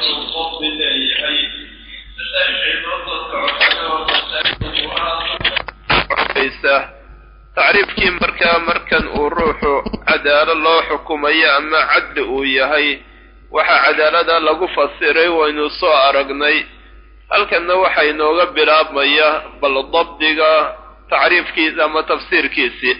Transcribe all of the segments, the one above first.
inuu qofbi leeyahay masaa-ishay noo soo socotana waa masaa-il tacriifkii markaa markan uu ruuxu cadaalo loo xukumayo ama cadli uu yahay waxaa cadaalada lagu fasiray waynu soo aragnay halkanna waxaa inooga bilaabmaya bal dabdiga tacriifkiisa ama tafsiirkiisii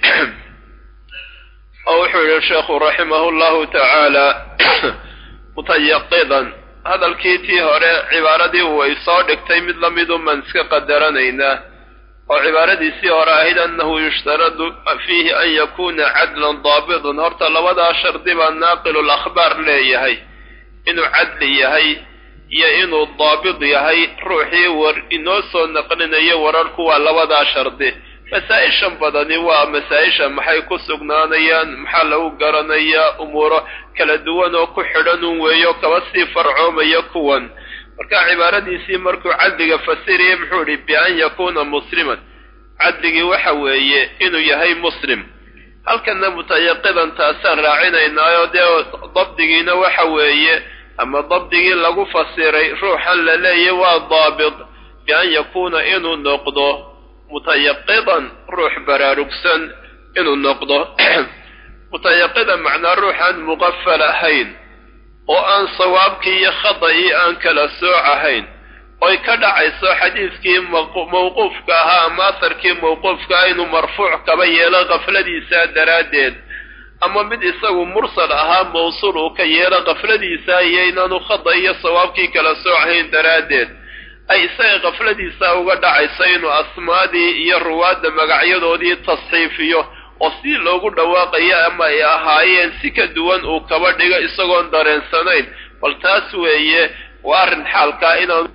oo wuxuu yihi sheekhu raximahu llahu tacaala mutayaqidan hadalkii tii hore cibaaradii way soo dhigtay mid lamidu maan iska qadaranaynaa oo cibaaradiisii hore ahayd annahu yushtaradu fiihi an yakuna cadlan daabitan horta labadaa shardi baa naaqilul akhbaar leeyahay inuu cadli yahay iyo inuu daabid yahay ruuxii war inoo soo naqlinayo wararku waa labadaa shardi masaa-ishan badani waa masaa-isha maxay ku sugnaanayaan maxaa lagu garanayaa umuuro kala duwan oo ku xidhan un weeyo kaba sii farcoomaya kuwan marka cibaaradiisii markuu cadliga fasiriyay muxuu idhi bi-an yakuuna musliman cadligii waxa weeye inuu yahay muslim halkanna mutayaqidan taasaan raacinaynaayo dee dabdigiina waxa weeye ama dabdigii lagu fasiray ruuxan la leeyahy waa daabit bi-an yakuuna inuu noqdo mutayaqidan ruux baraarugsan inuu noqdo mutayaqidan macnaa ruuxaan muqafal ahayn oo aan sawaabkii iyo khada'ii aan kala sooc ahayn oy ka dhacayso xadiidkii mawquufka ahaa ama asarkii mawquufka ah inuu marfuuc kaba yeelo kafladiisa daraaddeed ama mid isagu mursal ahaa mawsuul uu ka yeelo kafladiisa iyo inaanu khada iyo sawaabkii kala soocahayn daraaddeed ay isaga kafladiisa uga dhacayso inuu asmaadii iyo ruwaadda magacyadoodii tasxiifiyo oo si loogu dhawaaqayo ama ay ahaayeen si ka duwan uu kaba dhigo isagoon dareensanayn bal taas weeye waa arrin xaalkaa inaan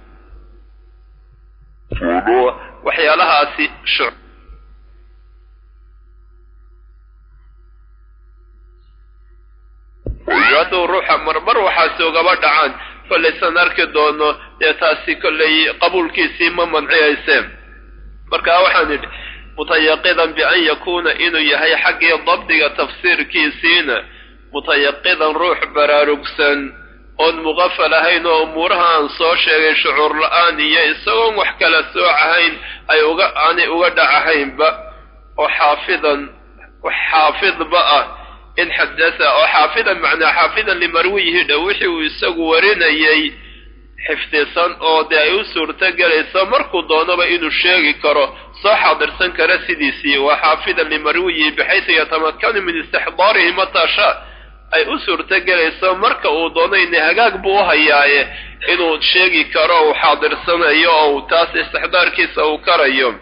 waxyaalahaasi hadduu ruuxa marmar waxaasi ugaba dhacaan kollaysan arki doono dee taasi kollay qabuulkiisii ma mancihayseen marka waxaan idhi mutayaqidan bian yakuuna inuu yahay xaggii dabdiga tafsiirkiisiina mutayaqidan ruux baraarugsan oon muqafal ahayn oo umuuraha aan soo sheegay shucuur la-aan iyo isagoon wax kala soocahayn ay uga aanay uga dhacahaynba oo xaafidan wax xaafidba ah in xadasa oo xaafidan macnaa xaafidan limarwiyihi dhow wixii uu isagu warinayay xifdisan oo dee ay u suurto gelayso markuu doonaba inuu sheegi karo soo xaadirsan kara sidiisii waa xaafidan limarwiyihi bixaysu yatamakanu min istixdaarihi mataa shaa ay u suurto gelayso marka uu doono ina hagaag buu u hayaaye inuu sheegi karo uu xaadirsanayo oo taas istixdaarkiisa uu karayo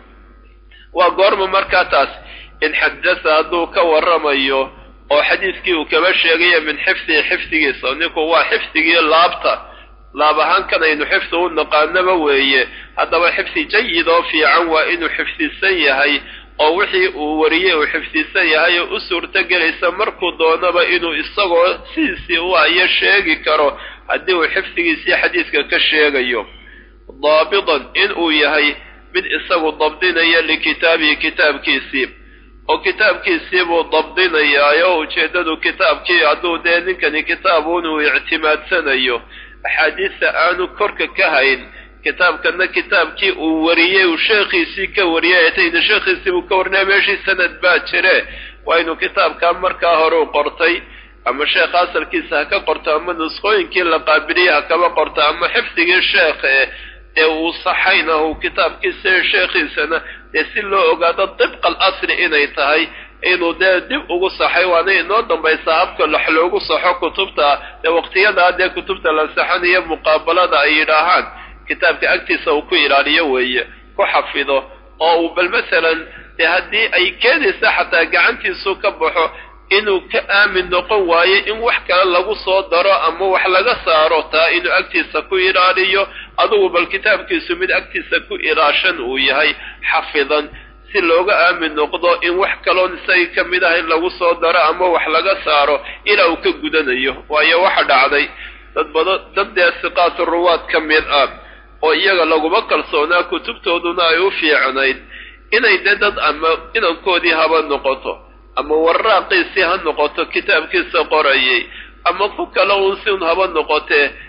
waa goorma markaa taas in xadasa hadduu ka waramayo oo xadiiskii uu kaba sheegayo min xifdihi xifdigiisa ninku waa xifdigii laabta laab ahaan kan aynu xifdi u naqaanaba weeye haddaba xifdi jayid oo fiican waa inuu xifdisan yahay oo wixii uu wariyey uu xifdisan yahay oo u suurto gelaysa markuu doonaba inuu isagoo sidiisii u ayo sheegi karo haddii uu xifdigiisii xadiiska ka sheegayo daabidan in uu yahay mid isagu dabdinaya likitaabihi kitaabkiisii oo kitaabkiisii buu dabdinayaayo ujeeddadu kitaabkii hadduu dee ninkani kitaabuun uu ictimaadsanayo axaadiista aanu korka ka hayn kitaabkana kitaabkii uu wariyey uu sheekhiisii ka wariyay etayna sheekhiisii buu ka warinaya meeshii sanad baa jire waa inuu kitaabkaa markaa hore u qortay ama sheekha asalkiisa ha ka qorto ama nusqooyinkii la qaabiliyay ha kaba qorto ama xifdigii sheekhe dee uu saxayna uu kitaabkiisa sheekhiisana dee si loo ogaado dibqa alasli inay tahay inuu dee dib ugu saxay waana inoo dambaysa habka wax loogu saxo kutubta dee waqtiyadaa dee kutubta la saxanayo muqaabalada ay yidhaahaan kitaabka agtiisa uu ku ilaaliyo weeye ku xafido oo uu bal masalan dee haddii ay keenaysa xataa gacantiisu ka baxo inuu ka aamin noqon waayo in wax kale lagu soo daro ama wax laga saaro taa inuu agtiisa ku ilaaliyo adugu bal kitaabkiisu mid agtiisa ku ilaashan uu yahay xafidan si looga aamin noqdo in wax kaloon isaga ka mid ah in lagu soo daro ama wax laga saaro ilaa uu ka gudanayo waayo waxa dhacday dad bado dad dee siqaatu ruwaad ka mid ah oo iyaga laguma kalsoonaa kutubtooduna ay u fiicnayd inay dee dad ama inankoodii haba noqoto ama warraaqiisii ha noqoto kitaabkiisa qorayay ama ku kale uun si un haba noqotee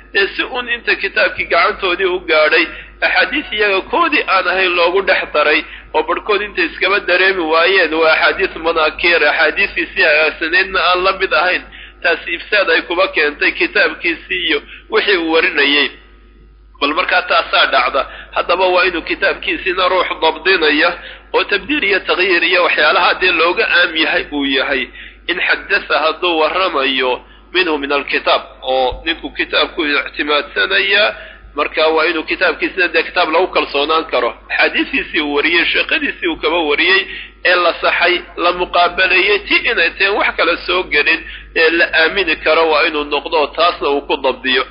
dee si uun inta kitaabkii gacantoodii u gaadhay axaadiis iyaga koodii aan ahayn loogu dhex daray oo barhkood intay iskaba dareemi waayeen waa axaadiis manaakiir axaadiistiisii hagaagsanaydna aan la mid ahayn taasi ifsaad ay kuba keentay kitaabkiisii iyo wixii uu warinayay bal markaa taasaa dhacda haddaba waa inuu kitaabkiisiina ruux dabdinaya oo tabdiil iyo takyiir iyo waxyaalaha dee looga aam yahay uu yahay in xadasa hadduu warramayo minhu min alkitaab oo ninku kitaabku ictimaadsanaya marka waa inuu kitaabkiisina dee kitaab lagu kalsoonaan karo axaadiistiisii uu wariyey sheekadiisii uu kaba wariyey ee la saxay la muqaabalayey ti inay tahen wax kale soo gelin ee la aamini karo waa inuu noqdo taasna uu ku dabdiyo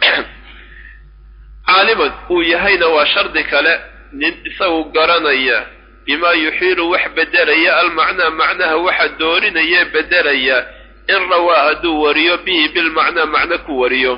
caaliman uu yahayna waa shardi kale nin isagu garanaya bimaa yuxiilu wax bedelaya almacnaa macnaha waxa doorinaya bedelaya in rawaa hadduu wariyo bihi bilmacnaa macno ku wariyo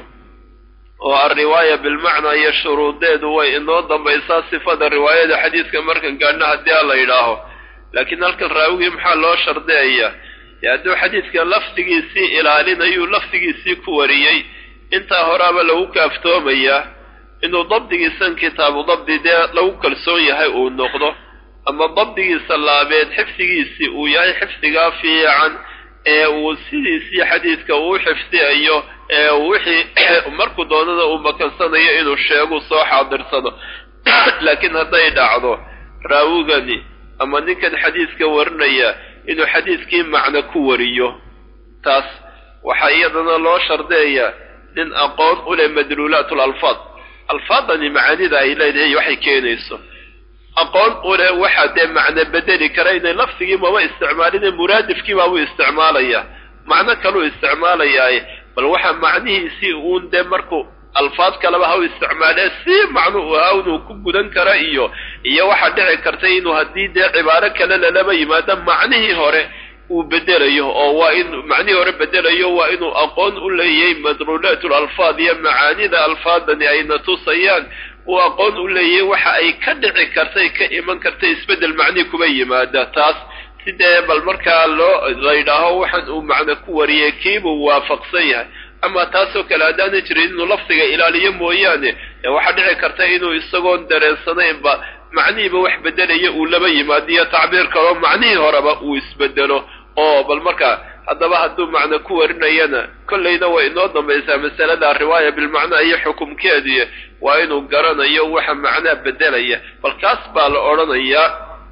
oo alriwaaya bilmacnaa iyo shuruudeedu way inoo dambaysaa sifada riwaayada xadiiska markan gaadhna haddii a la yidhaaho laakiin halkan raawigii maxaa loo shardeeya dee hadduu xadiidka lafdigiisii ilaalinayuu lafdigiisii ku wariyey intaa horaaba lagu kaaftoomayaa inuu dabdigiisan kitaabu dabdi dee lagu kalsoon yahay uu noqdo ama dabdigiisa laabeed xifdigiisii uu yahay xifdigaa fiican ee uu sidiisii xadiidka uu xifdiyayo ee wixii markuu doonada uu makansanayo inuu sheegu soo xaadirsado laakiin hadday dhacdo raawigani ama ninkan xadiidka warinaya inuu xadiidkii macno ku wariyo taas waxaa iyadana loo shardeeyaa nin aqoon u leh madluulaat lalfaad alfaadani macaanida ay leedahay waxay keenayso aqoon u leh waxaa dee macno bedeli kara inay lafdigii maba isticmaalina muraadifkii baabuu isticmaalaya macno kaluu isticmaalayaaye bal waxa macnihiisii uun dee markuu alfaad kaleba ha u isticmaalee si macnu u ahaa inuu ku gudan kara iyo iyo waxaa dhici kartay inuu haddii dee cibaaro kale lalaba yimaado macnihii hore uu bedelayo oo waa in macnihii hore bedelayo waa inuu aqoon u leeyahay madruulaat alfaad iyo macaanida alfaadani ayna tusayaan uu aqoon u leeyahay waxa ay ka dhici kartay ka iman kartay isbeddel macnihi kuba yimaada taas sidee bal markaa loo la yidhaaho waxaan uu macno ku wariyay kiibuu waafaqsan yahay ama taasoo kale haddaana jirin inuu lafdiga ilaaliyo mooyaane waxaa dhici karta inuu isagoon dareensanaynba macnihiiba wax bedelaya uu laba yimaadiyo tacbiir kaloo macnihii horeba uu isbedelo oo bal markaa haddaba hadduu macno ku warinayana kollayna way inoo dambaysaa masalada riwaaya bilmacnaa iyo xukumkeediy waa inuu garanayo waxa macnaa bedelaya bal kaas baa la odhanayaa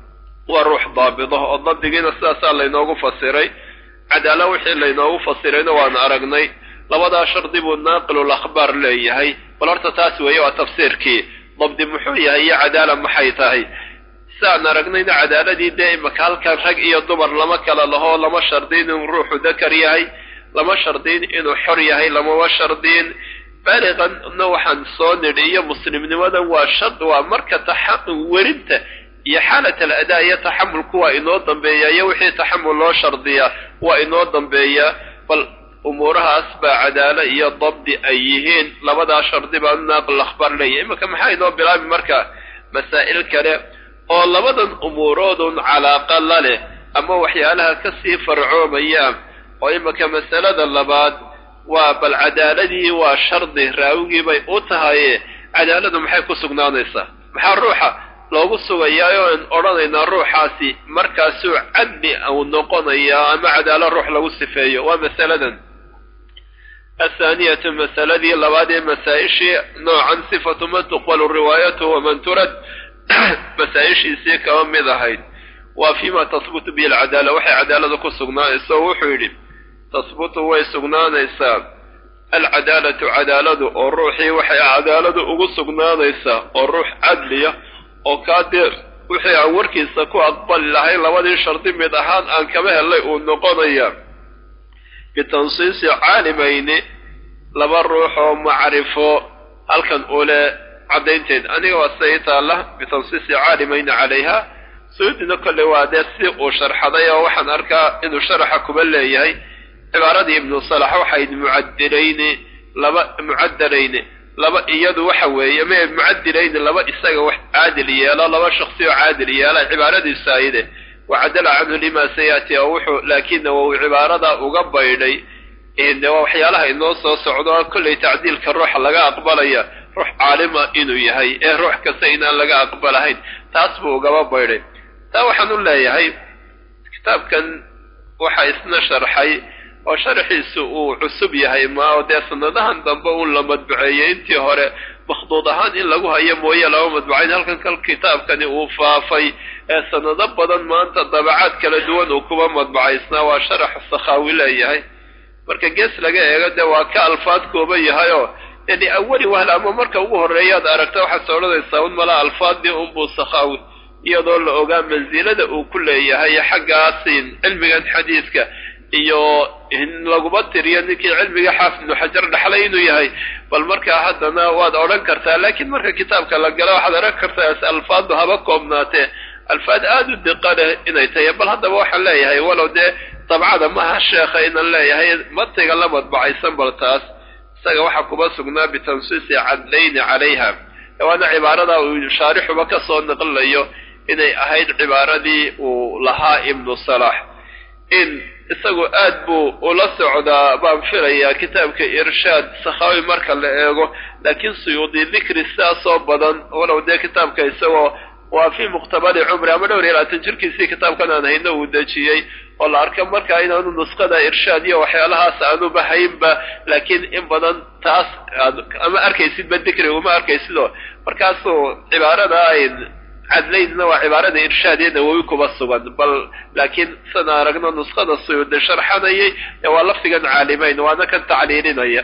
waa ruux daabido oo dabdigiina sidaasaa laynoogu fasiray cadaala wixii laynoogu fasirayna waan aragnay labadaa shardi buu naaqilul akhbaar leeyahay bal horta taas weeye waa tafsiirkii dabdi muxuu yahay iyo cadaala maxay tahay siaan aragnayna cadaaladii dee imaka halkan rag iyo dumar lama kala laho lama shardiin inuu ruuxu dakar yahay lama shardiin inuu xor yahay lamama shardiin baaliqanna waxaan soo nidhi iyo muslimnimadan waa shard waa marka werinta iyo xaalat al adaa iyo taxamulku waa inoo dambeeya iyo wixii taxamul loo shardiyaa waa inoo dambeeyaa bal umuurahaas baa cadaalo iyo dabdi ay yihiin labadaa shardi baa naaqil akhbaar leeyahy iminka maxaa inoo bilaabi marka masaa'il kale oo labadan umuuroodun calaaqa la leh ama waxyaalaha kasii farcoomayaan oo iminka masalada labaad waa bal cadaaladii waa shardi raawigii bay u tahaye cadaaladu maxay ku sugnaanaysaa maxaa ruuxa loogu sugayaa oo aan odhanaynaa ruuxaasi markaasuu cadli uu noqonayaa ama cadaalo ruux lagu sifeeyo waa masaladan athaaniyatu masaladii labaad ee masaa-ishii noocan sifatu man tuqbalu riwaayatuhu waman turad masaa-ishiisii kaba mid ahayd waa fima tahbutu bihi alcadaala waxay cadaalada ku sugnaanaysa oo wuxuu yidhi tahbutu way sugnaanaysaa alcadaalatu cadaaladu oo ruuxii waxay cadaaladu ugu sugnaanaysaa oo ruux cadliya oo kaa dee wixii aan warkiisa ku aqbali lahayn labadii shardi mid ahaan aan kaba helay uu noqonaya bitansiisi caalimayni laba ruux oo macrifo halkan ule caddaynteed aniga waa siday taalla bitansiisi caalimayni calayha suyuudina kolley waa dee si uu sharxaday oo waxaan arkaa inuu sharaxa kuba leeyahay cibaaradii ibnu salax waxayd mucadilayni laba mucadalayni laba iyadu waxa weeye me mucadilayni laba isaga wax caadil yeelo laba shaksi oo caadil yeela cibaaradiisu ayde wacadala canhu lima sayati oo wuxuu laakina wau cibaarada uga baydhay de waa waxyaalaha inoo soo socdo kollay tacdiilka ruuxa laga aqbalaya ruux caalima inuu yahay ee ruux kasta inaan laga aqbalahayn taas buu ugaba baydhay taa waxaan u leeyahay kitaabkan waxaa isna sharxay oo sharxiisu uu cusub yahay maa dee sanadahan dambe uun la madbuceeyey intii hore makhduud ahaan in lagu hayo mooye laba madbucayn halkan kal kitaabkani uu faafay ee sanado badan maanta dabacaad kala duwan uu kuba madbucaysnaa waa sharax sakhaawi leeyahay marka gees laga eego dee waa ka alfaad kooban yahay oo dee liawali wahl ama marka ugu horreeyaad aragta waxaad odhanaysaa un mala alfaadii unbuu sakhaawi iyadoo la ogaa mansilada uu ku leeyahay xaggaasin cilmigan xadiidka iyo in laguma tiriyo ninkii cilmiga xaafid ibnu xajar dhaxlay inuu yahay bal markaa haddana waad odhan kartaa laakiin marka kitaabka la gala waxaad odhan kartaa alfaadu haba koobnaatee alfaad aada u diqa leh inay tahay bal haddaba waxaan leeyahay walow dee dabcada maha sheekha inan leeyahay matiga la madbacaysan bal taas isaga waxaa kuma sugnaa bitansiisi cadlayni calayha waana cibaarada uu shaarixuba ka soo naqlayo inay ahayd cibaaradii uu lahaa ibnu salax in isagu aad buu ula socdaa baan filayaa kitaabka irshaad sakhaawi marka la eego laakiin suyuudi dikri sidaasoo badan walow dee kitaabka isagoo waa fii muqtabali cumri ama dhowr iyo labaatan jirkiisii kitaabkan aan hayno uu dejiyey oo la arka markaa inaanu nusqada irshaad iyo waxyaalahaas aanuba haynba laakiin in badan taas ama arkaysidba dikri uma arkaysidoo markaasuu cibaarada cadlaydna waa cibaarada irshaadee nawowi kuba sugan bal laakiin sana aragno nusqada suyuudi sharxanayay ee waa lafdigan caalimayn waana kan tacliilinaya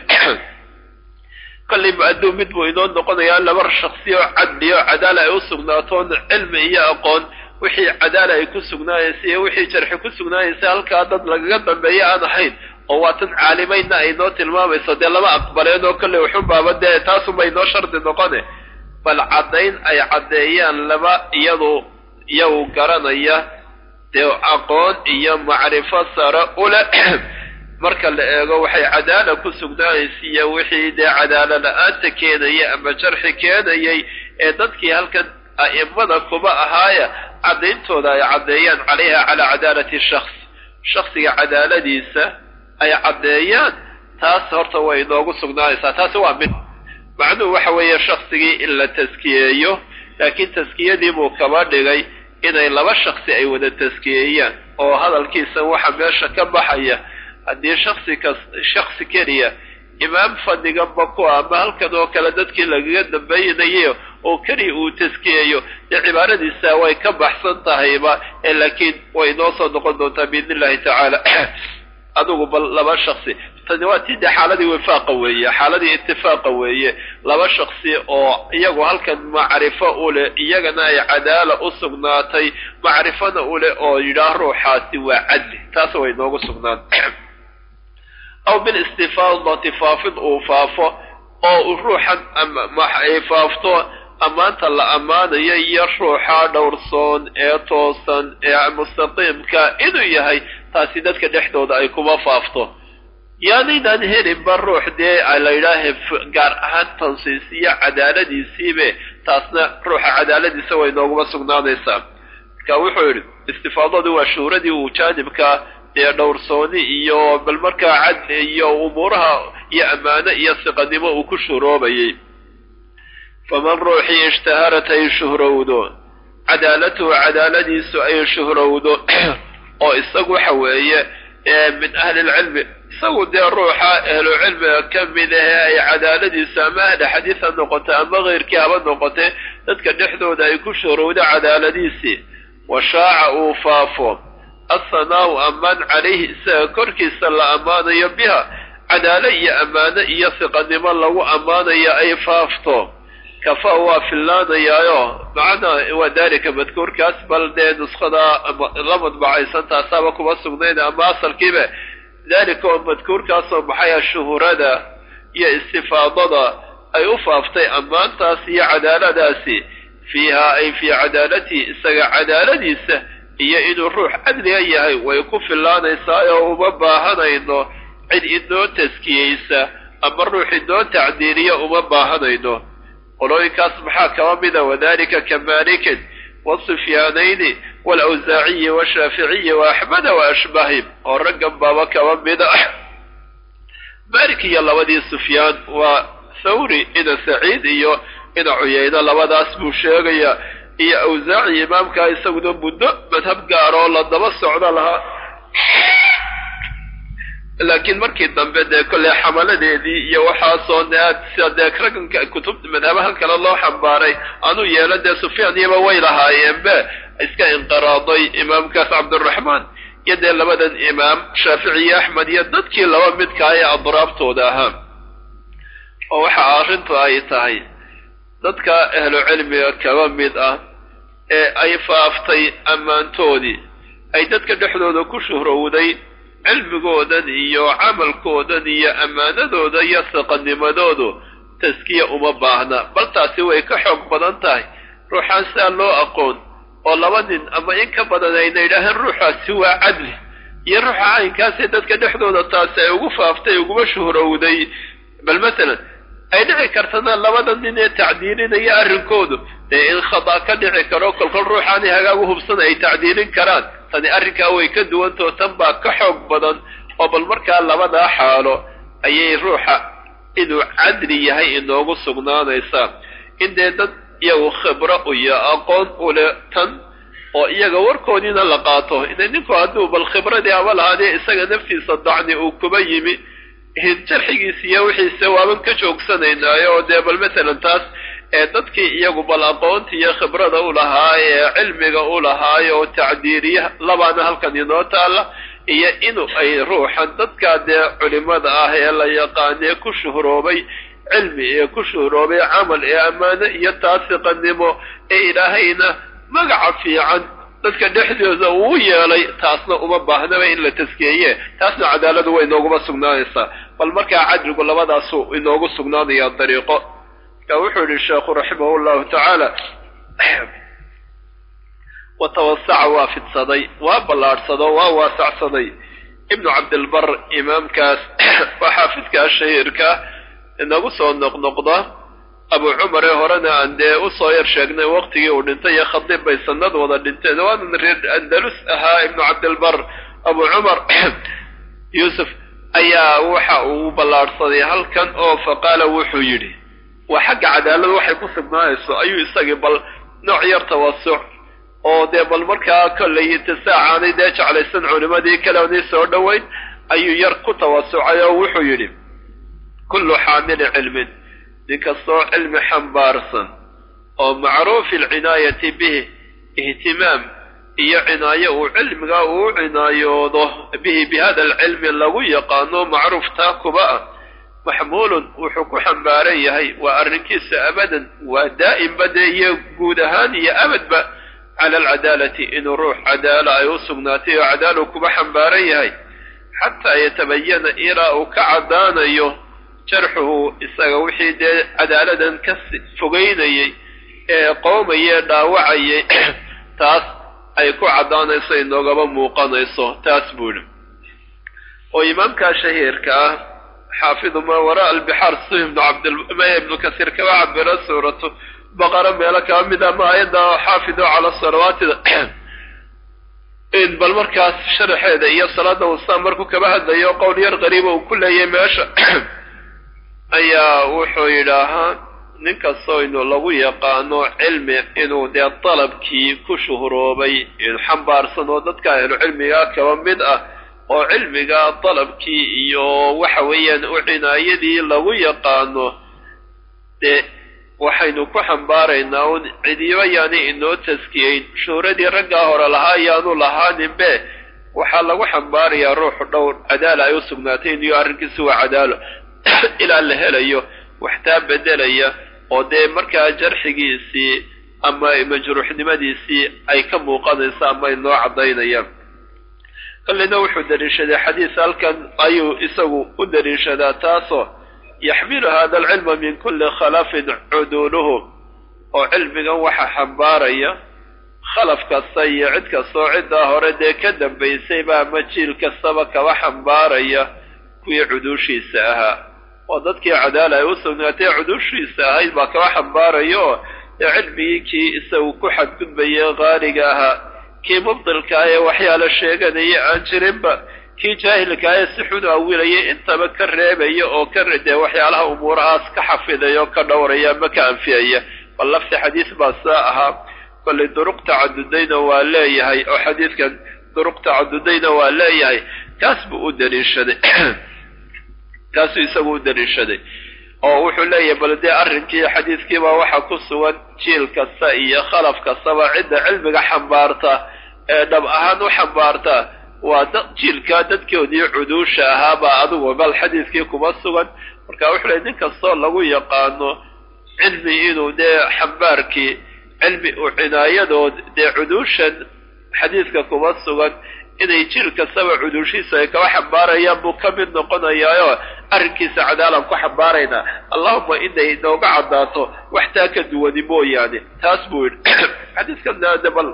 kollay mu-aduu mid buu inoo noqonayaa laba shaksiyo cadli oo cadaala ay u sugnaatoon cilmi iyo aqoon wixii cadaala ay ku sugnaayeysa iyo wixii jarxi ku sugnaayeysa halkaa dad lagaga dambeeya aan ahayn oo waa tan caalimaynna ay noo tilmaamayso dee lama aqbaleen oo kollay wuxunbaaba dee taasunba inoo shardi noqone bal caddayn ay caddeeyaan laba iyadu iyagu garanaya dee aqoon iyo macrifo sare ule marka la eego waxay cadaala ku sugnaanaysiiyo wixii dee cadaala la-aanta keenaya ama jarxi keenayay ee dadkii halkan a'imada kuba ahaaya caddayntooda ay caddeeyaan calayha calaa cadaalati shaks shaksiga cadaaladiisa ay caddeeyaan taas horta way inoogu sugnaanaysaa taasi waa mid macnuhu waxa weeye shaksigii in la taskiyeeyo laakiin taskiyadii buu kaba dhigay inay laba shaksi ay wada taskiyeeyaan oo hadalkiisa waxa meesha ka baxaya haddii shaksi kas shaksi keliya imaam fadhiganba ku ama halkan oo kale dadkii lagaga dambeynayay oo keliya uu taskiyeeyo dee cibaaradiisa way ka baxsan tahayba ee laakiin way inoo soo noqon doontaa biidn illahi tacaala adugu bal laba shaksi tani waa tii dee xaaladii wifaaqa weeye xaaladii itifaaqa weeye laba shaksi oo iyagu halkan macrifo u leh iyagana ay cadaala u sugnaatay macrifona u leh oo yidhaah ruuxaasi waa cadli taas way inoogu sugnaan aw bilistifaadati faafid uu faafo oo uu ruuxan ay faafto ammaanta la ammaanayo iyo ruuxa dhowrsoon ee toosan ee mustaqiimka inuu yahay taasi dadka dhexdooda ay kuma faafto yaanaynaan helinba ruux dee la yidhaahe gaar ahaan tansiisiyo cadaaladiisiibe taasna ruuxa cadaaladiisa way nooguma sugnaanaysaa marka wuxuu yidhi istifaadadu waa shuhuradii uu jaanibka dee dhowrsooni iyo bal markaa cadli iyo umuuraha iyo ammaano iyo siqanimo uu ku shuhroobayay faman ruuxii ishtaharat ay shuhrowdo cadaalatuhu cadaaladiisu ay shuhrowdo oo isagu waxa weeye min ahli lcilmi isagu dee ruuxa ahlucilmiga ka mid ahe ay cadaaladiisu ama ahli xadiis ha noqote ama keyrkii haba noqote dadka dhexdooda ay ku shuhrowdo cadaaladiisii washaaca uu faafo asanaau ammaan calayhi isaga korkiisa la ammaanayo biha cadaalo iyo ammaano iyo siqanimo lagu ammaanayo ay faafto kafa waa fillaanayaayo macnaa waa daalika madkuurkaas bal dee nuskhada la madbacaysan taasaaba kuma sugnayn ama asalkiiba daalika oo madkuurkaasoo maxaya shuhurada iyo istifaadada ay u faaftay ammaantaas iyo cadaaladaasi fiiha ay fii cadaalatihi isaga cadaaladiisa iyo inuu ruux cadliga yahay way ku fillaanaysaa oo uma baahanayno cid inoo taskiyeysa ama ruux inoo tacdiiliya uma baahanayno qolooyinkaas maxaa kaba mida wadalika ka malikin wasufyaanayni waalawsaaciyi washaaficiyi waaxmeda waashbahim oo raggan baaba kaba mida malik iyo labadii sufyaan waa thawri ina saciid iyo ina cuyayna labadaas buu sheegayaa iyo awsaaci imaamkaa isaguna muddo madhab gaaroo la daba socdo lahaa laakiin markii dambe dee kolley xamaladeedii iyo waxaasoo dee sida dee raganka kutubta madhabahan kale loo xambaaray anuu yeelo dee sufyaan iyaba way lahaayeenbe iska inqiraaday imaamkaas cabdiraxmaan iyo dee labadan imaam shaafici iyo axmed iyo dadkii laba midkaa ee adraabtooda ahaa oo waxa arrintu ay tahay dadka ahlu cilmiga kaba mid ah ee ay faaftay ammaantoodii ay dadka dhexdooda ku shuhrowday cilmigoodan iyo camalkoodan iyo ammaanadooda iyo saqanimadoodu taskiya uma baahna bal taasi way ka xoog badan tahay ruuxaan sidaa loo aqoon oo laba nin ama in ka badan ayna yidhaaheen ruuxaasi waa cadli iyo ruuxa caynkaasee dadka dhexdooda taasi ay ugu faaftay uguma shuhrowday bal masalan ay dhici kartana labada nin ee tacdiilinaya arrinkoodu dee in khada ka dhici karo kolkol ruuxaani hagaag u hubsan ay tacdiilin karaan tani arrinkaa way ka duwantao tan baa ka xoog badan oo bal markaa labadaa xaalo ayay ruuxa inuu cadli yahay inoogu sugnaanaysaa in dee dad iyagu khibro iyo aqoon ule tan oo iyaga warkoodiina la qaato ina ninku hadduu bal khibradii ama lahaadee isaga naftiisa dacni uu kuba yimi jarxigiisa iyo wixiise waaban ka joogsanaynaayo oo dee bal masalan taas ee dadkii iyagu bal aqoonta iyo khibrada u lahaa ee cilmiga u lahaayo oo tacdiiriya labaana halkan inoo taalla iyo inu ay ruuxan dadkaa dee culimada ah ee la yaqaanee ku shuhroobay cilmi ee ku shuhroobay camal ee ammaano iyo taasiqanimo ee ilaahayna magaca fiican dadka dhexdooda uu yeelay taasna uma baahnaba in la taskeeye taasna cadaaladu way inooguma sugnaanaysaa bal markaa cadligu labadaasu inoogu sugnaanaya dariiqo ka wuxuu yihi sheekhu raximahu llahu tacaala watawasaca waa fidsaday waa ballaadhsado waa waasacsaday ibnu cabdilbar imaamkaas waa xaafidkaa shahiirka inagu soo noqnoqda abu cumar ee horena aan dee usoo yar sheegnay waqtigii uu dhintay iyo khadiib bay sanad wada dhinteen waanan reer andalus ahaa ibnu cabdilbar abu cumar yuusuf ayaa waxa uu ballaadhsaday halkan oo faqaala wuxuu yidhi waa xagga cadaalada waxay ku sugnaanayso ayuu isagii bal nooc yar tawasuc oo dee bal markaa kollay tasaacaanay dee jeclaysan culimadii kaleonii soo dhoweyn ayuu yar ku tawasucay oo wuxuu yidhi kullu xaamili cilmin ninkastoo cilmi xambaarsan oo macruufi alcinaayati bihi ihtimaam iyo cinaayo uu cilmiga uu cinaayoodo bihi bi hada alcilmi lagu yaqaano macruuftaa kuba ah maxmuulun wuxuu ku xambaaran yahay waa arrinkiisa abadan waa daa'imba dee iyo guud ahaan iyo abadba cala alcadaalati inuu ruux cadaala ay u sugnaatay oo cadaalu kuba xambaaran yahay xataa yatabayana ilaa uu ka caddaanayo jarxuhu isaga wixii dee cadaaladan ka fogeynayay ee qoomayee dhaawacayay taas ay ku caddaanayso inoogaba muuqanayso taas buuhi oo imaamkaa shahiirka ah xaafidu maa waraa albixaar si ibnu cabdilmaya ibnu kasiir kaba cabiro suuratu baqara meelo kaba mid ama aayadda xaafidu cala salawaatida in bal markaas sharaxeeda iyo salaada wasaan markuu kaba hadlayo qowl yar qariiba uu ku leeyahay meesha ayaa wuxuu yidhaahaa nin kastoo inu lagu yaqaano cilmi inuu dee dalabkii ku shuhroobay xambaarsan oo dadka ahlu cilmigaa kaba mid ah oo cilmiga dalabkii iyo waxa weeyaan u cinaayadii lagu yaqaano dee waxaynu ku xambaaraynaa un cidiba yaani inoo taskiyeyn shuhradii raggaa hore lahaa yaanu lahaaninbe waxaa lagu xambaarayaa ruuxu dhowr cadaala ay u sugnaatay iniyo arrinkiisi waa cadaalo ilaa la helayo waxtaa bedelaya oo dee markaa jarxigiisii ama majruuxnimadiisii ay ka muuqanayso ama ay noo caddaynayaan kallina wuxuu daliishaday xadiis halkan ayuu isagu u daliishadaa taasoo yaxmilu hada alcilma min kulli khalafin cuduuluhu oo cilmigan waxa xambaaraya khalaf kasta iyo cid kastoo ciddaa hore dee ka dambaysayba ama jiil kastaba kaba xambaaraya kuwii cuduushiisa ahaa oo dadkii cadaala ay u sugnaatay cuduushiisa ahayd baa kaba xambaaraya oo dee cilmigii kii isagu ku xadgudbayay qaaliga ahaa kii mubdilkaa ee waxyaala sheeganaya aan jirinba kii jaahilkaayee si xun u awilayay intaba ka reebaya oo ka dee waxyaalaha umuurahaas ka xafidaya oo ka dhowraya ama ka anfiyaya bal lafti xadiis baa saa ahaa kollay duruq tacadudayna waa leeyahay oo xadiidkan duruq tacadudayna waa leeyahay kaas buu u daliishaday kaasuu isagu u daliishaday oo wuxuu leeyahay bal dee arrinkii xadiidkiibaa waxaa ku sugan jiil kasta iyo khalaf kastaba cidda cilmiga xambaarta ee dhab ahaan u xambaarta waa dad jiilkaa dadkoodii cuduusha ahaabaa adigu bal xadiidkii kuma sugan marka wuxuu leey nin kastoo lagu yaqaano cilmi inuu dee xambaarkii cilmi u cinaayadood dee cuduushan xadiidka kuma sugan inay jiil kastaba cuduushiisa ay kaba xambaarayaan buu ka mid noqonayaayo arrinkiisa cadaalan ku xambaaraynaa allahuma inay inooga caddaato wax taa ka duwani mooyaane taas buu yidhi xadiidkan de bal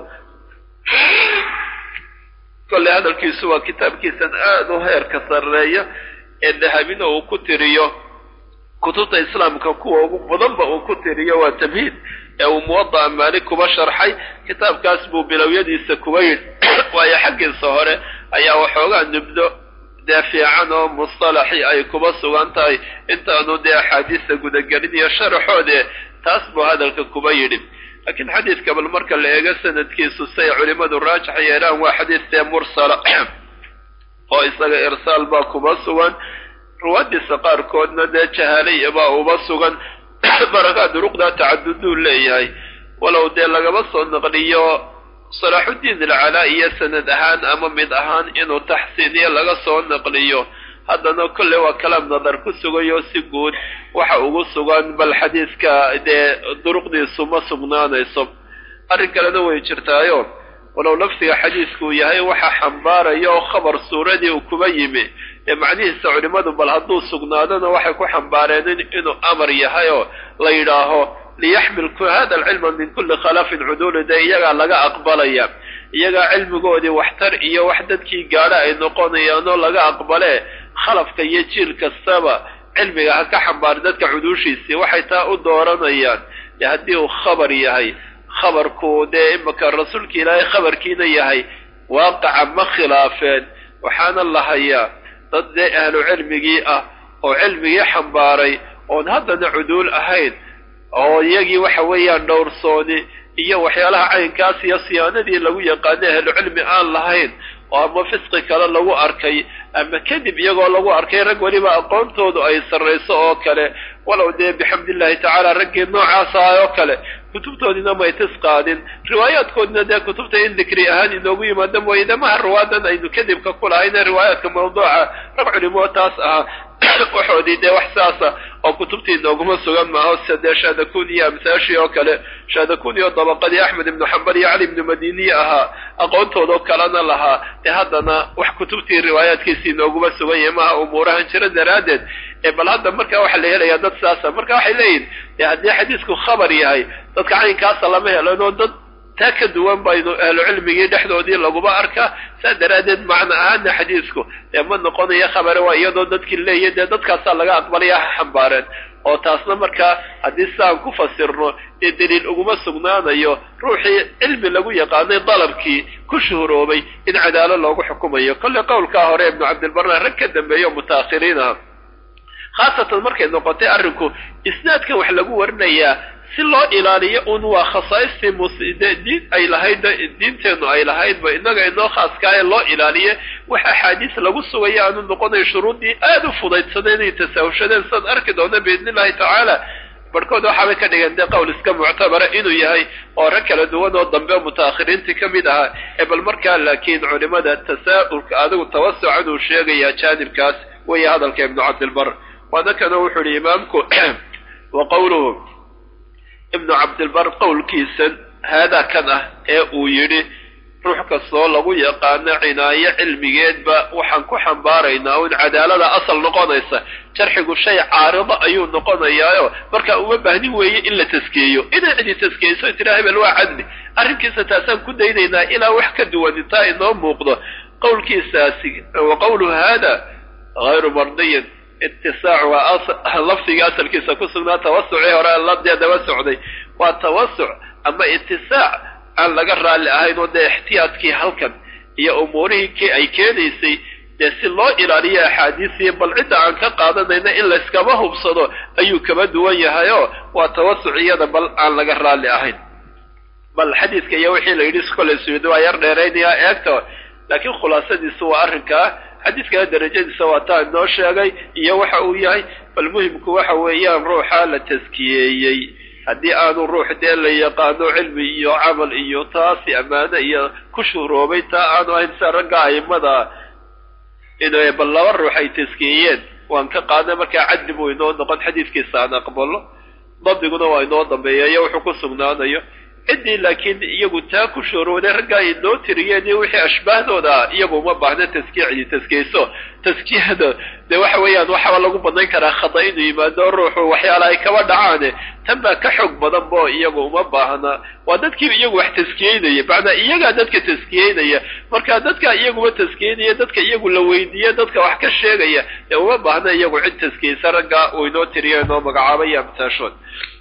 kolley hadalkiisu waa kitaabkiisan aada u heerka sarreeya ee dahabina uu ku tiriyo kutubta islaamka kuwa ugu badanba uu ku tiriyo waa tamhiid ee uu muwada'a maalik kuba sharxay kitaabkaas buu bilowyadiisa kuba yidhi waayo xaggiisa hore ayaa waxoogaa nubdo dee fiican oo mustalaxi ay kuba sugan tahay intaanu dee axaadiista gudagelin iyo sharaxoode taas buu hadalka kuba yidhi laakiin xadiidka bal marka la eego sanadkiisu say culimmadu raajax yeelaan waa xadiis dee mursala oo isaga irsaal baa kuba sugan ruwaadiisa qaarkoodna dee jahaalaya baa uba sugan barakaa duruqdaa tacaduduu leeyahay walow dee lagaba soo naqliyo salaaxuddiin alcalaa iyo sanad ahaan ama mid ahaan inuu taxsiiniyo laga soo naqliyo haddana kolley waa kalaam nadar ku sugayo si guud waxa ugu sugan bal xadiidka dee duruqdiisu ma sugnaanayso arrin kalena way jirtaayo walow lafsiga xadiidkuu yahay waxa xambaaraya oo khabar suuradii uu kuba yimi ee macnihiisa culimmadu bal hadduu sugnaadona waxay ku xambaareen inuu amar yahay oo la yidhaaho liyaxmil hada alcilma min kulli khalafin cuduuli dee iyagaa laga aqbalaya iyagaa cilmigoodii waxtar iyo wax dadkii gaadha ay noqonayaanoo laga aqbale khalafka iyo jiil kastaba cilmiga ha ka xambaari dadka cuduushiisii waxay taa u dooranayaan dee haddii uu khabar yahay khabarku dee imaka rasuulka ilaahay khabarkiina yahay waaqaca ma khilaafeen waxaana la hayaa dad dee ahlu cilmigii ah oo cilmigii xambaaray oon haddana cuduul ahayn oo iyagii waxa weeyaan dhowrsooni iyo waxyaalaha caynkaas iyo siyaanadii lagu yaqaano ahlu cilmi aan lahayn oo ama fisqi kale lagu arkay ama kadib iyagoo lagu arkay rag weliba aqoontoodu ay sarrayso oo kale walow dee bixamdillahi tacaala raggii noocaasa oo kale kutubtoodina may tis qaadin riwaayaadkoodina dee kutubta in dikri ahaan inoogu yimaado mooye damaha riwaadan aynu kadibka ku lahayne riwaayaadka mawduuca rag culimo taas ahaa waxoodii dee wax saasa oo kutubtii inooguma sugan maaho sida dee shaadakuni iyo amsaashii oo kale shaadakuni oo dabaqadii axmed ibnu xambal iyo cali ibnu madiniye ahaa aqoontoodoo kalena lahaa dee haddana wax kutubtii riwaayaadkiisi inooguma sugan yahay maaha umuurahan jiro daraaddeed ee bal hadda marka waxaa la helayaa dad saasa marka waxay leeyihin dee haddii xadiisku khabar yahay dadka caynkaasa lama helanoo dad taa ka duwan baynu ahlu cilmigii dhexdoodii laguma arkaa saa daraaddeed macno ahaana xadiisku dee ma noqonayo khabare waa iyadoo dadkii leeya dee dadkaasaa laga aqbalaya ha xambaareen oo taasna markaa haddii saan ku fasirno dee daliil uguma sugnaanayo ruuxii cilmi lagu yaqaanay dalabkii ku shuhuroobay in cadaalo loogu xukumayo kolley qowlkaa hore ibnu cabdilbarna rag ka dambeeyo mutaakhiriin ah khaasatan markay noqotay arrinku isnaadkan wax lagu warinayaa si loo ilaaliyo un waa khasaaistii diin ay lahayd diinteennu ay lahaydba innaga inoo khaaska ee loo ilaaliye wax axaadiis lagu sugaya aanu noqonayo shuruuddii aada u fudaydsadeen inay tasaahushadeen sidaan arki doona biidni illahi tacaala barhkood waxaabay ka dhigeen dee qowl iska muctabara inuu yahay oo rag kala duwan oo dambe mutaakhiriintii ka mid ahaa ee bal markaa laakiin culimada tasaa'ulka adigu tawasucan uu sheegaya jaanibkaas weeye hadalka ibnu cabdilbar waana kana wuxuu yihi imaamku wa qowluhu ibnu cabdilbar qowlkiisan haadaa kan ah ee uu yidhi ruux kastoo lagu yaqaano cinaayo cilmigeedba waxaan ku xambaaraynaa un cadaalada asal noqonaysa jarxigu shay caarido ayuu noqonayaayo marka uma baahnin weeye in la taskeeyo inay cidi taskeyso tira hebel waa cadli arrinkiisa taasaan ku daynaynaa ilaa wax ka duwan intaa inoo muuqdo qowlkiisaasi wa qowlu haada hayru mardiyin itisaac waa lafdiga asalkiisa ku sugnaa tawasucii hore ladee daba socday waa tawasuc ama itisaac aan laga raalli ahayn oo dee ixtiyaadkii halkan iyo umuurihii ay keenaysay dee si loo ilaaliyo axaadiisiyo bal cidda aan ka qaadanayna in layskama hubsado ayuu kaba duwan yahayoo waa tawasuc iyada bal aan laga raalli ahayn bal xadiidka iyo wixii la yidhi kolay suyuudi waa yar dheeraynayaa eegto laakiin khulaasadiisu waa arrinkaa xadiidkana darajadiisa waa taa inoo sheegay iyo waxa uu yahay bal muhimku waxa weeyaan ruuxa la taskiyeeyey haddii aanu ruux dee la yaqaano cilmi iyo camal iyo taasi ammaano iyo ku shuhroobay taa aanu ahayn sida ragga aimada in bal laba ruux ay taskiyeeyeen waan ka qaadnay markaa caddi buu inoo noqon xadiidkiisa aan aqbalo dabdiguna waa inoo dambeeya iyo wuxuu ku sugnaanayo ciddii laakiin iyagu taa ku shoorooday raggaa ay noo tiriyeen iyo wixii ashbaahdooda iyagu uma baahna taskiya cidi taskiyeyso taskiyada dee waxa weeyaan waxaba lagu banayn karaa khada inuu yimaado ruuxu waxyaala ay kaba dhacaane tan baa ka xoog badan bo iyagu uma baahna waa dadkii iyagu wax taskiyeynaya macnaa iyagaa dadka taskiyeynaya marka dadka iyaguba taskiyeynaya dadka iyagu la weydiiye dadka wax ka sheegaya dee uma baahna iyagu cid taskiyeysa raggaa uu inoo tiriyo inoo magacaabaya amtaashood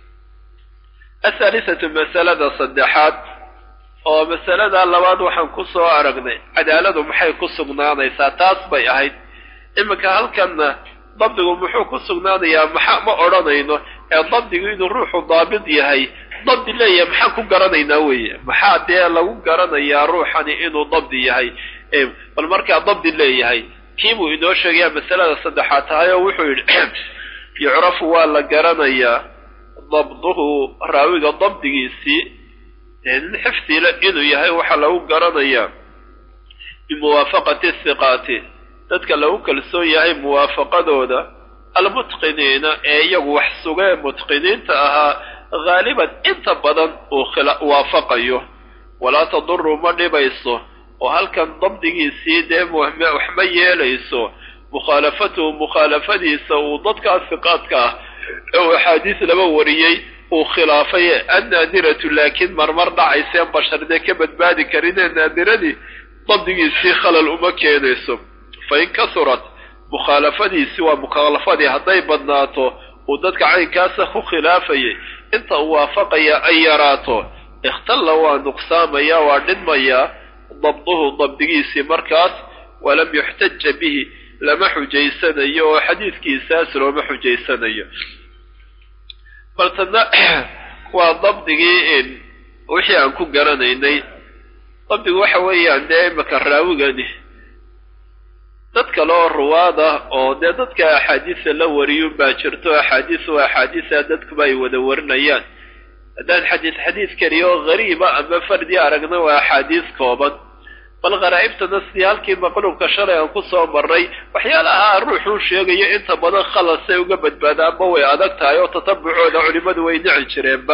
athalisatu masalada saddexaad oo masalada labaad waxaan ku soo aragnay cadaaladu maxay ku sugnaanaysaa taas bay ahayd iminka halkanna dabdigu muxuu ku sugnaanayaa maxa ma odhanayno ee dabdigu inuu ruuxu daabid yahay dabdi leeyahay maxaan ku garanaynaa weeye maxaa dee lagu garanayaa ruuxani inuu dabdi yahay bal markaa dabdi leeyahay kiibuu inoo sheegayaa masalada saddexaad tahay oo wuxuu yidhi yucrafu waa la garanayaa dabduhu raawiga dabdigiisii nin xifdile inuu yahay waxaa lagu garanayaa bimuwaafaqati hiqaati dadka lagu kalsoon yahay muwaafaqadooda almutqiniina ee iyagu wax sugee mutqiniinta ahaa haaliban inta badan uu waafaqayo walaa taduru ma dhibayso oo halkan dabdigiisii dee wax ma yeelayso mukhaalafatuhu mukhaalafadiisa uu dadkaa hiqaadka ah oo axaadiis laba wariyey uu khilaafay annaadiratu laakiin marmar dhacayseen basharnee ka badbaadi karinee naadiradii dabdigiisii khalal uma keenayso fa in kasurat mukhaalafadiisi waa mukhaalafadii hadday badnaato uu dadka caynkaasa ku khilaafayay inta uu waafaqaya ay yaraato ikhtalla waa nuqsaamaya waa dhinmayaa dabduhu dabdigiisii markaas walam yuxtaja bihi lama xujaysanayo oo xadiidkiisaas looma xujaysanayo bal tadna waa dabdigii wixii aan ku garanaynay dabdigu waxa weeyaan dee imaka raawigani dad kale oo ruwaada oo dee dadka axaadiisa la wariyun baa jirto axaadiis waa axaadiisa dadkuba ay wada warinayaan haddaan xadiis xadiis keliya oo hariiba ama fardi aragna waa axaadiis kooban bal kharaa'ibtana sidii halkii maqluubka shalay aan ku soo marray waxyaalaha ruuxuu sheegayo inta badan khalasay uga badbaadaanba way adag tahay oo tatabucooda culimmadu way nici jireenba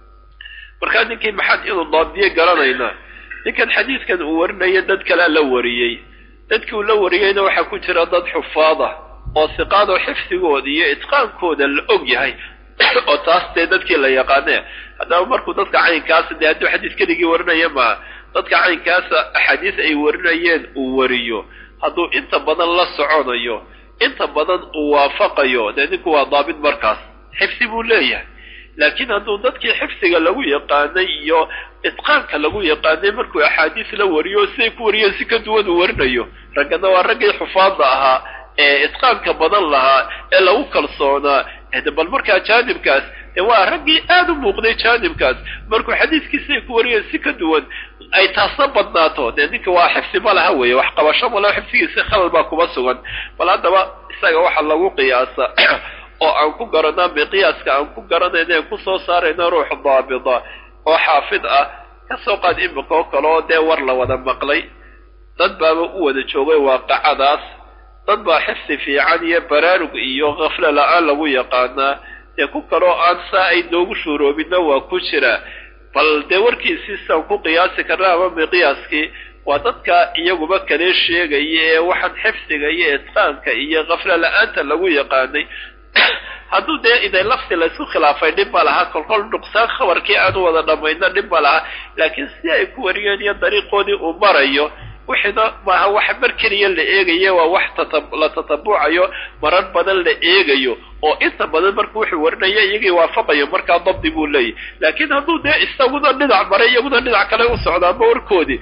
markaa ninkii maxaad inuu daabdiye garanaynaa ninkan xadiidkan uu warinayo dad kalea la wariyey dadkii uu la wariyeyna waxaa ku jira dad xufaad ah oo siqaadoo xifdigooda iyo itqaankooda la og yahay oo taas dee dadkii la yaqaane haddaba markuu dadka caynkaasa dee hadduu xadiis keligii warinaya maaha dadka caynkaasa axaadiis ay warinayeen uu wariyo hadduu inta badan la soconayo inta badan uu waafaqayo dee ninku waa daabit markaas xifdi buu leeyahay laakiin hadduu dadkii xifdiga lagu yaqaanay iyo itqaanka lagu yaqaanay markuu axaadiis la wariyo siday ku wariyeen si ka duwan uu warinayo raggana waa raggii xufaadda ahaa ee itqaanka badan lahaa ee lagu kalsoonaa bal markaa jaanibkaas dee waa raggii aada u muuqday jaanibkaas markuu xadiiskii siday ku wariyeen si ka duwan ay taasna badnaato dee ninka waa xifdi ma laha weeye wax qabasho malaha xifdigiisa khalal baa kuma sugan bal haddaba isaga waxa lagu qiyaasa oo aan ku garanaa miqyaaska aan ku garanayna aan kusoo saarayna ruux daabita oo xaafid ah kasoo qaad imika oo kale oo dee war la wada maqlay dad baaba u wada joogay waaqacadaas dad baa xifdi fiican iyo baraarug iyo kafle la-aan lagu yaqaanaa dee ku kaloo aan saa ay noogu shuuroobinna waa ku jira bal dee warkiisiisaan ku qiyaasi karna ama miqyaaskii waa dadka iyaguba kale sheegaya ee waxaan xifdiga iyo itqaanka iyo kafle la-aanta lagu yaqaanay hadduu dee iday lafti laysku khilaafay dhib ma laha kolkol nuqsaan khabarkii aanu wada dhammayna dhib ma laha laakiin si ay ku wariyeen iyo dariiqoodii uu marayo wixiina maaha wax mar keliya la eegayo waa wax la tatabucayo marar badan la eegayo oo inta badan marku wuxuu warinaya iyagii waafaqayo markaa dabdi buu leeyahy laakiin hadduu dee isaguna dhinac maray iyaguna dhinac kale u socdaanba warkoodii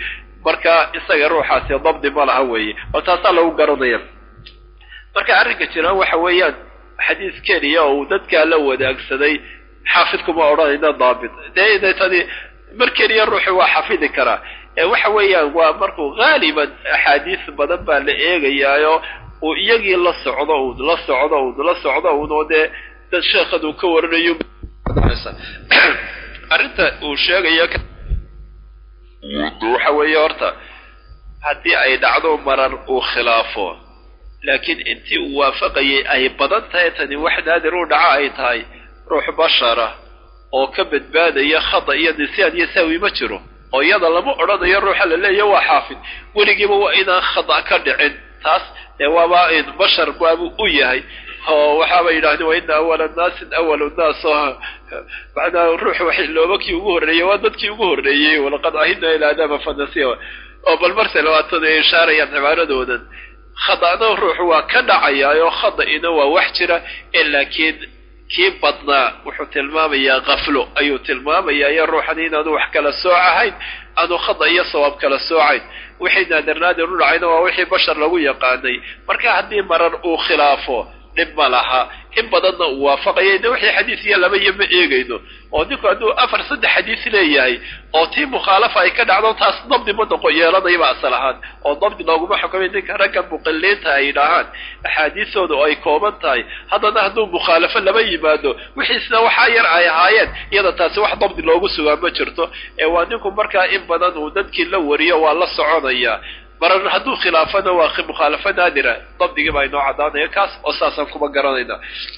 marka isaga ruuxaasi dabdi ma laha weeye bal taasaa lagu garanaya marka arrinka jira waxa weeyaan xadiis keliya oo uu dadkaa la wadaagsaday xaafidkuma odhanayna daabit dee deetani mar keliya ruuxi waa xafidi karaa ee waxa weeyaan waa markuu haaliban axaadiis badan baa la eegayaayo uu iyagii la socdo uu la socdo uu la socdo unoo dee dad sheekhan uu ka waranayo arrinta uu sheegayo waxa weeye horta haddii ay dhacdo marar uu khilaafo laakiin intii uu waafaqayay ay badan tahay tani wax naadir u dhaco ay tahay ruux bashara oo ka badbaadaya khada iyo nisyaan iyo saawi ma jiro oo iyada lama odhanayo ruuxa la leeya waa xaafid weligiiba waa inaan khada ka dhicin taas dee waaba bashar baabuu u yahay oo waxaaba yidhahdeen wa ina awala naasin awalu naas oo macnaa ruux wax looba kii ugu horreeyey waa dadkii ugu horreeyey walaqad ahidna ilaa adama fanasiya oo bal marse labaatan ay ishaarayaan cibaaradoodan khada'na ruuxu waa ka dhacayaayoo khada'ina waa wax jira ee laakiin kii badnaa wuxuu tilmaamayaa kaflo ayuu tilmaamayaa iyo ruuxan inaanu wax kala sooc ahayn aanu khada iyo sawaab kala soocayn wixii naadir naadir u dhacayna waa wixii bashar lagu yaqaanay marka haddii marar uu khilaafo dhib ma laha in badanna uu waafaqaya de wixii xadiis iyo laba iyo ma eegayno oo ninku hadduu afar saddex xadiis leeyahay oo tii mukhaalafa ay ka dhacdo taas dabdi ma noqo yeelanayba asal ahaan oo dabdi looguma xukumay ninka ragga muqiliinta ay yidhaahaan axaadiistooda oo ay kooban tahay haddana hadduu mukhaalafo lama yimaado wixiisna waxaa yar ay ahaayeen iyada taasi wax dabdi loogu sugaa ma jirto ee waa ninku markaa in badan uu dadkii la wariyo waa la soconaya marar hadduu khilaafana waa mukhaalafo naadira dabdigii baa inoo caddaanaya kaas oo saasaan kuma garanayna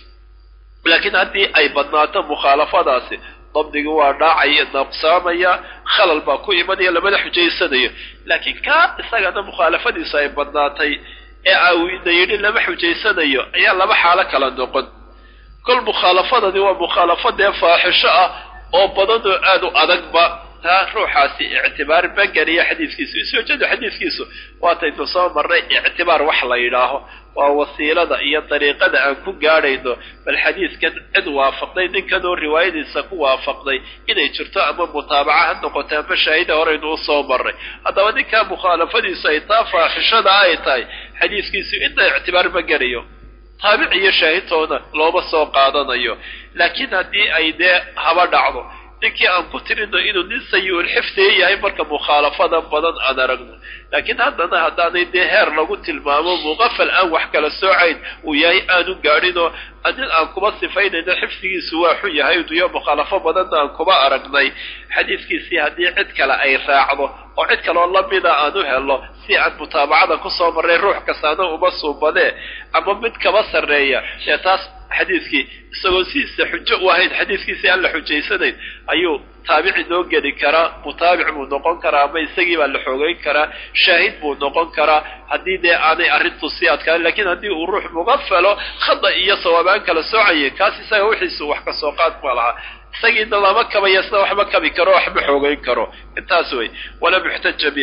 laakiin haddii ay badnaato mukhaalafadaasi dabdigi waa dhaacaya naqsaamaya khalal baa ku imanaya lamada xujaysanayo laakiin kaa isagana mukhaalafadiisu ay badnaatay ee awina yidhi lama xujaysanayo ayaa laba xaalo kala noqon kol mukhaalafadani waa mukhaalafo dee faaxisho ah oo badan oo aada u adagba taa ruuxaasi ictibaar ma geliya xadiiskiisu iswajadu xadiiskiisu waataynu soo marnay ictibaar wax la yidhaaho waa wasiilada iyo dariiqada aan ku gaadhayno bal xadiiskan cid waafaqday ninkan oo riwaayadiisa ku waafaqday inay jirto ama mutaabaca ha noqoto ama shaahida horeynu usoo marnay haddaba ninkaa mukhaalafadiisu ay taa faaxishada ay tahay xadiiskiisu inta ictibaar ma gelayo taabic iyo shaahidtoona looma soo qaadanayo laakiin haddii ay dee haba dhacdo ninkii aan ku tirino inuu nin sayi-ul xifdiga yahay marka mukhaalafada badan aan aragno laakiin haddana haddaanay dee heer lagu tilmaamo muqafal aan wax kala soocayn uu yahay aanu gaadhinoo nin aan kuba sifaynayno xifdigiisu waa xun yahay iyo mukhaalafo badanna aan kuba aragnay xadiiskiisii haddii cid kale ay raacdo oo cid kaloo lamida aan u helo si aan mutaabacada kusoo marray ruux kastaana uma suubadee ama mid kaba sarreeya dee taas xadiiskii isagoo sidiisa xujo u ahayn xadiiskiisii aan la xujaysanayn ayuu taabici noo geli karaa mutaabic buu noqon karaa ama isagii baa la xoogeyn karaa shaahid buu noqon karaa haddii dee aanay arrintu sii adkaan lakiin haddii uu ruux mugafalo khada iyo sawaabaan kala soocaya kaas isaga wixiisu wax ka soo qaad ma laha isagiina lama kabaya sida waxma kabi karo waxma xoogeyn karo intaas wey walam yuxtaja bi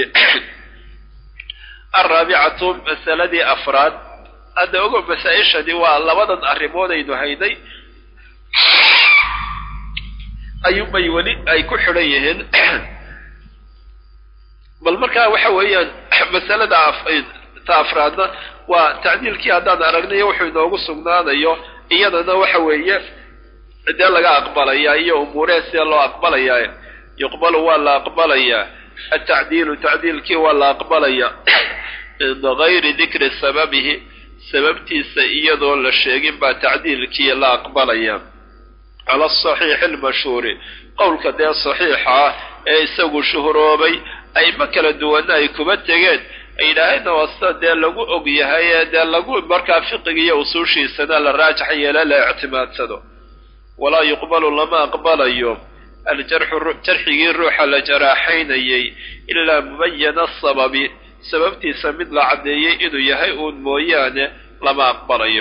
alraabicatu masaladii afraad hadda ogo masaa-ishani waa labadan arrimood aynu haynay ayuunbay weli ay ku xidhan yihiin bal markaa waxa weeyaan masalada ta afraadna waa tacdiilkii haddaan aragnayo wuxuu inoogu sugnaanayo iyadana waxa weeye dee laga aqbalayaa iyo umuuree sida loo aqbalayaa yuqbalu waa la aqbalayaa atacdiilu tacdiilkii waa la aqbalayaa min gayri dikri sababihi sababtiisa iyadoo la sheegin baa tacdiilkii la aqbalaya cala asaxiixi almashhuuri qowlka dee saxiixa ah ee isagu shuhuroobay ayma kala duwana ay kuba tegeen ay yidhaahayna waa sida dee lagu og yahay ee dee lagu markaa fiqiga iyo usuushiisana la raajax yeela la ictimaadsado walaa yuqbalu lama aqbalayo aljarxu jarxigii ruuxa la jaraaxaynayay ilaa mubayana asababi sababtiisa mid la caddeeyey inuu yahay uun mooyaane lama aqbalayo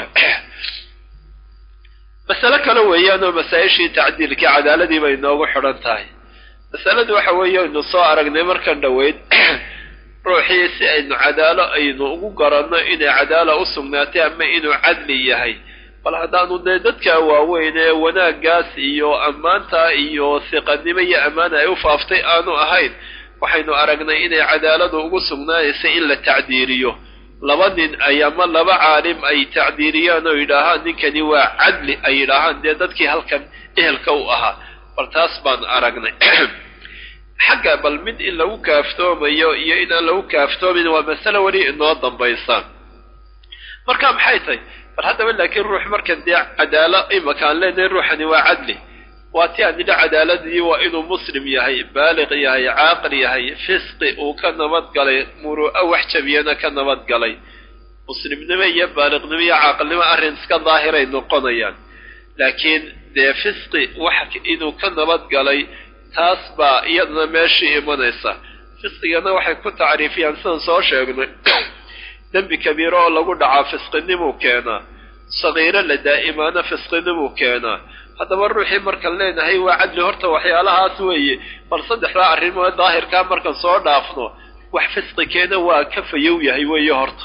masale kale weeyaanoo masaa-ishii tacdiilkii cadaaladii bay inoogu xidhan tahay masaladu waxa weeye aynu soo aragnay markan dhoweyd ruuxii si aynu cadaalo aynu ugu garanno inay cadaala u sugnaatay ama inuu cadli yahay bal haddaanu dee dadka waaweyn ee wanaaggaas iyo ammaanta iyo siqanimo iyo ammaana ay u faaftay aanu ahayn waxaynu aragnay inay cadaaladu ugu sugnaanaysa in la tacdiiriyo laba nin ay ama laba caalim ay tacdiiriyaan oo yidhaahaan ninkani waa cadli ay yidhaahaan dee dadkii halkan ehelka u ahaa bal taas baan aragnay xagga bal mid in lagu kaaftoomayo iyo inaan lagu kaaftoomin waa masale weli inoo dambaysa marka maxay tahay bal haddaba laakiin ruux markan dee cadaalo imaka aan leenahay ruuxani waa cadli waa ti aan nidha cadaaladii waa inuu muslim yahay baaliq yahay caaqil yahay fisqi uu ka nabadgalay muru'a wax jabiyana ka nabadgalay muslimnimo iyo baaliqnimo iyo caaqilnimo arrin iska daahiray noqonayaan laakiin dee fisqi wax inuu ka nabadgalay taas baa iyadana meeshii imanaysa fisqigana waxay ku tacriifiyaan sidaan soo sheegnay dembi kabiiro oo lagu dhacaa fisqinimuu keenaa sagiiro la daa'imaana fisqinimuu keenaa haddaba ruuxii markaan leenahay waa cadli horta waxyaalahaas weeye bal saddexdaa arrimood daahirkaa markaan soo dhaafno wax fisqi keena waa ka fayow yahay weeye horta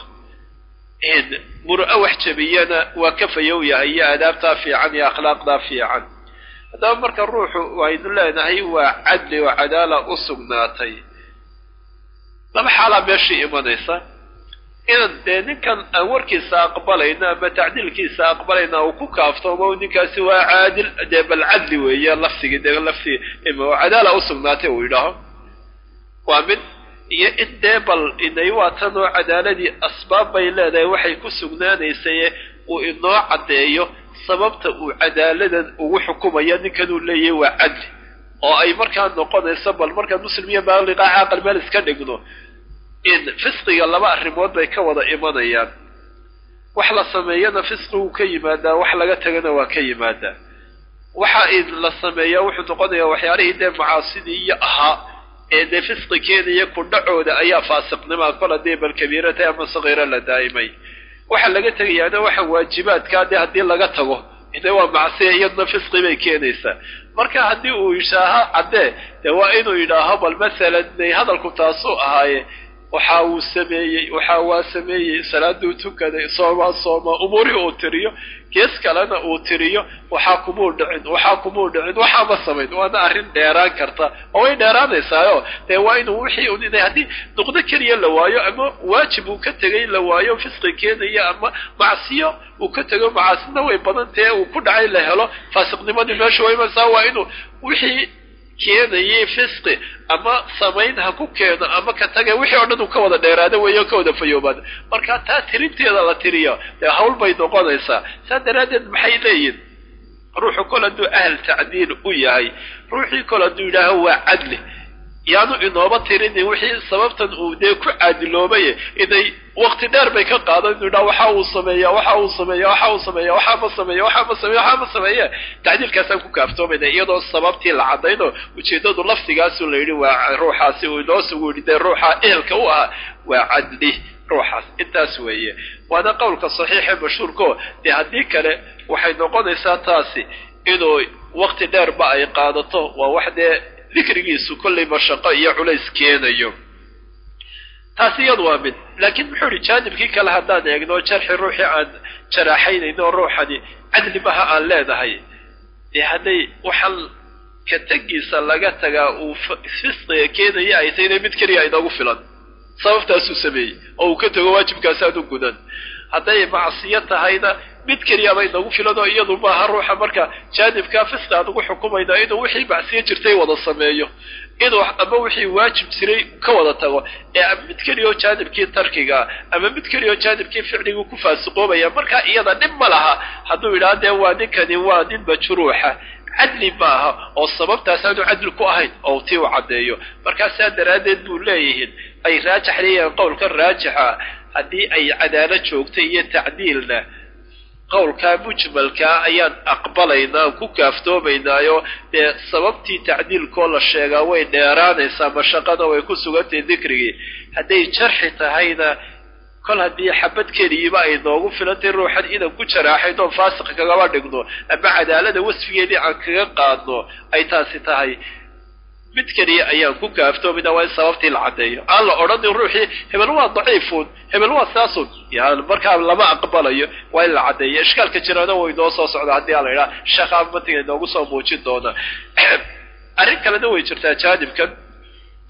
muru'a wax jabiyana waa ka fayow yahay iyo aadaabtaa fiican iyo akhlaaqdaa fiican haddaba marka ruuxu waynu leenahay waa cadli oo cadaala u sugnaatay laba xaalaa meeshii imanaysa inaan dee ninkan aan warkiisa aqbalayna ama tacdiilkiisa aqbalayna uu ku kaaftoomo ninkaasi waa caadil dee bal cadli weeye lafsigii dee lafsi cadaala u sugnaatay uu yidhaaho waa mid iyo in dee bal inay waa tan oo cadaaladii asbaab bay leedahay waxay ku sugnaanaysaye uu inoo caddeeyo sababta uu cadaaladan ugu xukumaya ninkanuu leeyahay waa cadli oo ay markaa noqonayso bal markaan muslim iyo baaliqa caaqal meel iska dhigno in fisqiga laba arrimood bay ka wada imanayaan wax la sameeyana fisqigu ka yimaadaa wax laga tagana waa ka yimaadaa waxa in la sameeyaa wuxuu noqonayaa waxyaalihii dee macaasidii iyo ahaa ee dee fisqi keenaya ku dhacooda ayaa faasiqnimaa kol haddii bal kabiirata ama sagiiro la daa'imay waxa laga tegayaana waxa waajibaadkaa dee haddii laga tago ide waa macsiya iyadna fisqi bay keenaysaa marka haddii uu yishaaho caddee dee waa inuu yidhaaho bal masalan day hadalku taasuu ahaaye waxa uu sameeyey waxa waa sameeyey salaaduu tukaday soomaa soomaa umuurihii uu tiriyo gees kalena uu tiriyo waxaa kumuu dhicin waxaa kumuu dhicin waxaama samayn waana arrin dheeraan karta oo way dheeraanaysaayo dee waa inuu wixii un inay haddii nuqdo keliya la waayo ama waajib uu ka tegay la waayo fisqi keenaya ama macsiyo uu ka tego macaasina way badan tahe uu ku dhacay la helo faasiqnimadii meesha waa imaysaa waa inuu wixii keenayay fisqi ama samayn ha ku keeno ama ka taga wixii o dhan uu ka wada dheeraada weeyo ka wada fayoobaada marka taa tirinteeda la tiriyo dee hawl bay noqonaysaa saa daraaddeed maxay leeyihin ruuxu kol hadduu ahl tacdiil u yahay ruuxii kol hadduu yidhaaho waa cadli yaanu inooba tirinin wixii sababtan uu dee ku caadiloobaye inay wakti dheer bay ka qaadan inu yidhaha waxa uu sameeya waxa uu sameeya waxa uu sameeya waxaa ma sameeya waxaa ma sameeya waxaa ma sameeye tacdiilkaasaan ku kaaftoomayna iyadoo sababtii la caddayno ujeeddadu laftigaasu la yidhi waa ruuxaasi uu inoo sugu yidhi dee ruuxa ehelka u ahaa waa cadli ruuxaas intaas weeye waana qowlka saxiixe mashhuurko dee haddii kale waxay noqonaysaa taasi inuu wakti dheerba ay qaadato waa wax dee dikrigiisu kollay mashaqo iyo culays keenayo taasi iyadu waa mid laakiin muxuu idhi jaanibkii kale haddaan eegno jarxi ruuxii aan jaraaxaynayno ruuxani cadli maha aan leenahay dee hadday waxaan ka tegiisa laga tagaa uu fisqiga keenaya ay tahay inay mid keliya inoogu filan sababtaasuu sameeyey oo uu ka tego waajibkaasaanu gudan hadday macsiyo tahayna mid keliyaba inagu filan oo iyadu maaha ruuxa marka jaanibkaa fisqi aan ugu xukumayna inuu wixii macsiyo jirtay wada sameeyo inuu ama wixii waajib jiray ka wada tago ee ama mid keliyaoo jaanibkii tarkigaa ama mid keliyaoo jaanibkii ficliguu ku faasiqoobaya markaa iyada dhib ma laha hadduu yidhaha dee waa ninkani waa nin majruuxa cadli maaha oo sababtaasaanu cadli ku ahayn oo tii u caddeeyo markaa saa daraaddeed buu leeyihiin ay raajax leeyahiin qowlka raajixa haddii ay cadaalo joogta iyo tacdiilna qowlkaa mujmalkaa ayaan aqbalaynaa ku kaaftoomaynaayo dee sababtii tacdiilkoo la sheegaa way dheeraanaysaa mashaqana way ku sugantahay dikrigii hadday jarxi tahayna kol haddii xabad keliyiba ay noogu filantay ruuxan inaan ku jaraaxayno oon faasiq kagaba dhigno ama cadaalada wasfigeedii aan kaga qaadno ay taasi tahay mid keliya ayaan ku kaaftoomayna waa in sababtii la caddeeyo aan la odhanin ruuxii hebel waa daciifun hebel waa saasun yani markaa lama aqbalayo waa in la caddeeyo ishkaalka jirana way inoo soo socda haddii aan la idhaha sheekhaa matiga inoogu soo muujin doona arrin kalena way jirtaa jaanibkan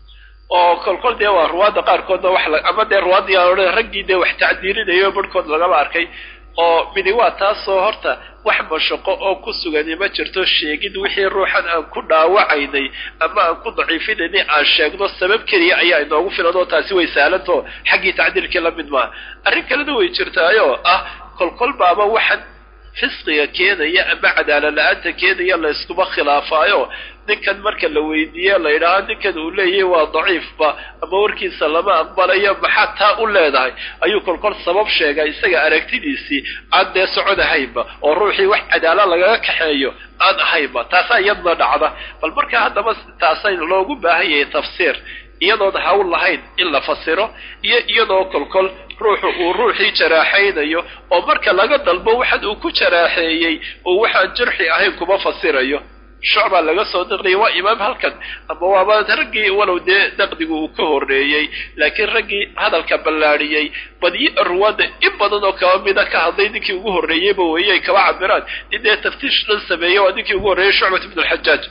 oo kolkol dee waa ruwaadda qaarkoodna wax ama dee ruwaadii odhan raggii dee wax tacdiirinayo barhkood lagaba arkay oo midi waa taasoo horta wax mashaqo oo ku sugani ma jirto sheegid wixii ruuxan aan ku dhaawacaynay ama aan ku daciifinaynay aan sheegno sabab keliya ayaa inoogu filan oo taasi way sahlanto xaggii tacdiilkii la mid maaha arrin kalena way jirtaayoo ah kolkol baaba waxan fisqiga keenaya ama cadaala la-aanta keenaya la yskuma khilaafaayo ninkan marka la weydiiye la yidhaaho ninkan uu leeyahay waa daciifba ama warkiisa lama aqbalayo maxaad taa u leedahay ayuu kolkol sabab sheegaa isaga aragtidiisii aan dee socon ahaynba oo ruuxii wax cadaala lagaga kaxeeyo aan ahaynba taasaa iyadna dhacda bal markaa haddaba taasay loogu baahan yahay tafsiir iyadoon hawl lahayn in la fasiro iyo iyadoo kolkol ruuxu uu ruuxii jaraaxaynayo oo marka laga dalbo waxan uu ku jaraaxeeyey oo waxaan jarxi ahayn kuma fasirayo shucbaa laga soo naqliyay waa imaam halkan ama waaba raggii walow dee naqdigu uu ka horreeyey laakiin raggii hadalka ballaadhiyey badiyo ruwaadda in badan oo kaba mida ka hadlay ninkii ugu horreeyeyba weeye ay kaba cabiraan nin dee taftiish dhan sameeyey waa ninkii ugu horreeyey shucbat ibnu alxajaaj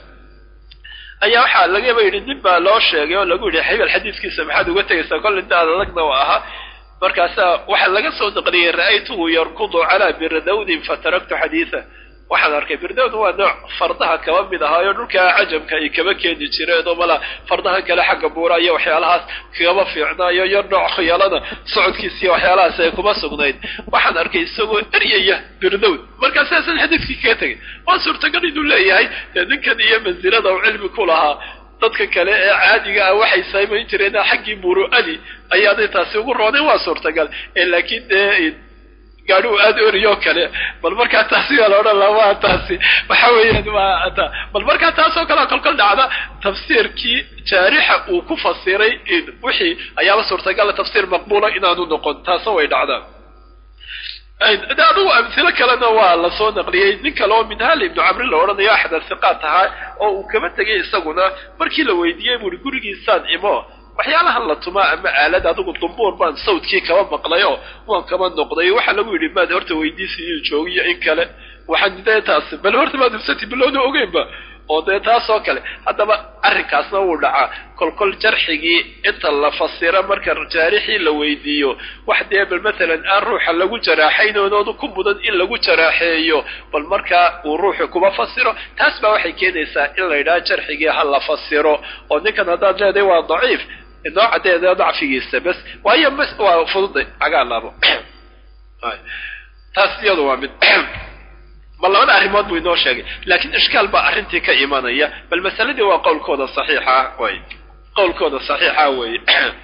ayaa waxaa lagaba yidhi nin baa loo sheegay oo lagu yidhi xibal xadiiskiisa maxaad uga tegaysaa kolle inta adalagna u ahaa markaasaa waxaa laga soo naqliyey ra'aytuhu yarkudu calaa birdawdin fataraktu xadiida waxaan arkay birdawd waa nooc fardaha kaba mid ahaayo dhulka cajamka ay kaba keeni jireen oo mala fardahan kale xagga buura iyo waxyaalahaas kagaba fiicnaayo iyo nooc khiyaalada socodkiisiiyo waxyaalahaas ay kuma sugnayd waxaan arkay isagoo eryaya birdawd markaa sidaasan xadiidkii kaga tegay waa suurtagal inuu leeyahay dee ninkan iyo mansilada uu cilmi ku lahaa dadka kale ee caadiga ah waxay saymayn jireen xaggii muru'adi ayaanay taasi ugu roonay waa suurtagal laakiin dee gaadhi aad oriyoo kale bal markaa taasi waa la odhan laha waa taasi waxa weeyaan waa ta bal markaa taasoo kalea kolkol dhacda tafsiirkii jaarixa uu ku fasiray wixii ayaaba suurtagala tafsiir maqbuula inaanu noqon taasoo way dhacdaa de adugu amhilo kalena waa lasoo naqliyey nin kale oo minhaal ibnu camri la odhanayo axad asiqaat ahaa oo uu kaba tegay isaguna markii la weydiiyey buuri gurigiisaan imo waxyaalahan la tumaa ama aalad adigu dumbuur baan sawdkii kaba maqlayo waan kaba noqday waxaa lagu yidhi maad horta weydiisi inuu joogiyo in kale waxaan dee taas bal horta maad hubsati bilowna ogeynba oo dee taasoo kale haddaba arrinkaasna wuu dhacaa kolkol jarxigii inta la fasiro marka jaarixii la weydiiyo wax dee bal matalan aan ruuxa lagu jaraaxaynoonoonu ku mudan in lagu jaraaxeeyo bal markaa uu ruuxu kuma fasiro taas baa waxay keenaysaa in la yidhaha jarxigii ha la fasiro oo ninkan haddaad leedahay waa daciif noocadeeda dacfigiisa bes waayo bs waa fududay cagaa laabo taas iyadu waa mid bal labada arrimood buu inoo sheegay laakiin ishkaal baa arrintii ka imanaya bal masaladii waa qowlkooda saxiixa way qowlkooda saxiixa weeye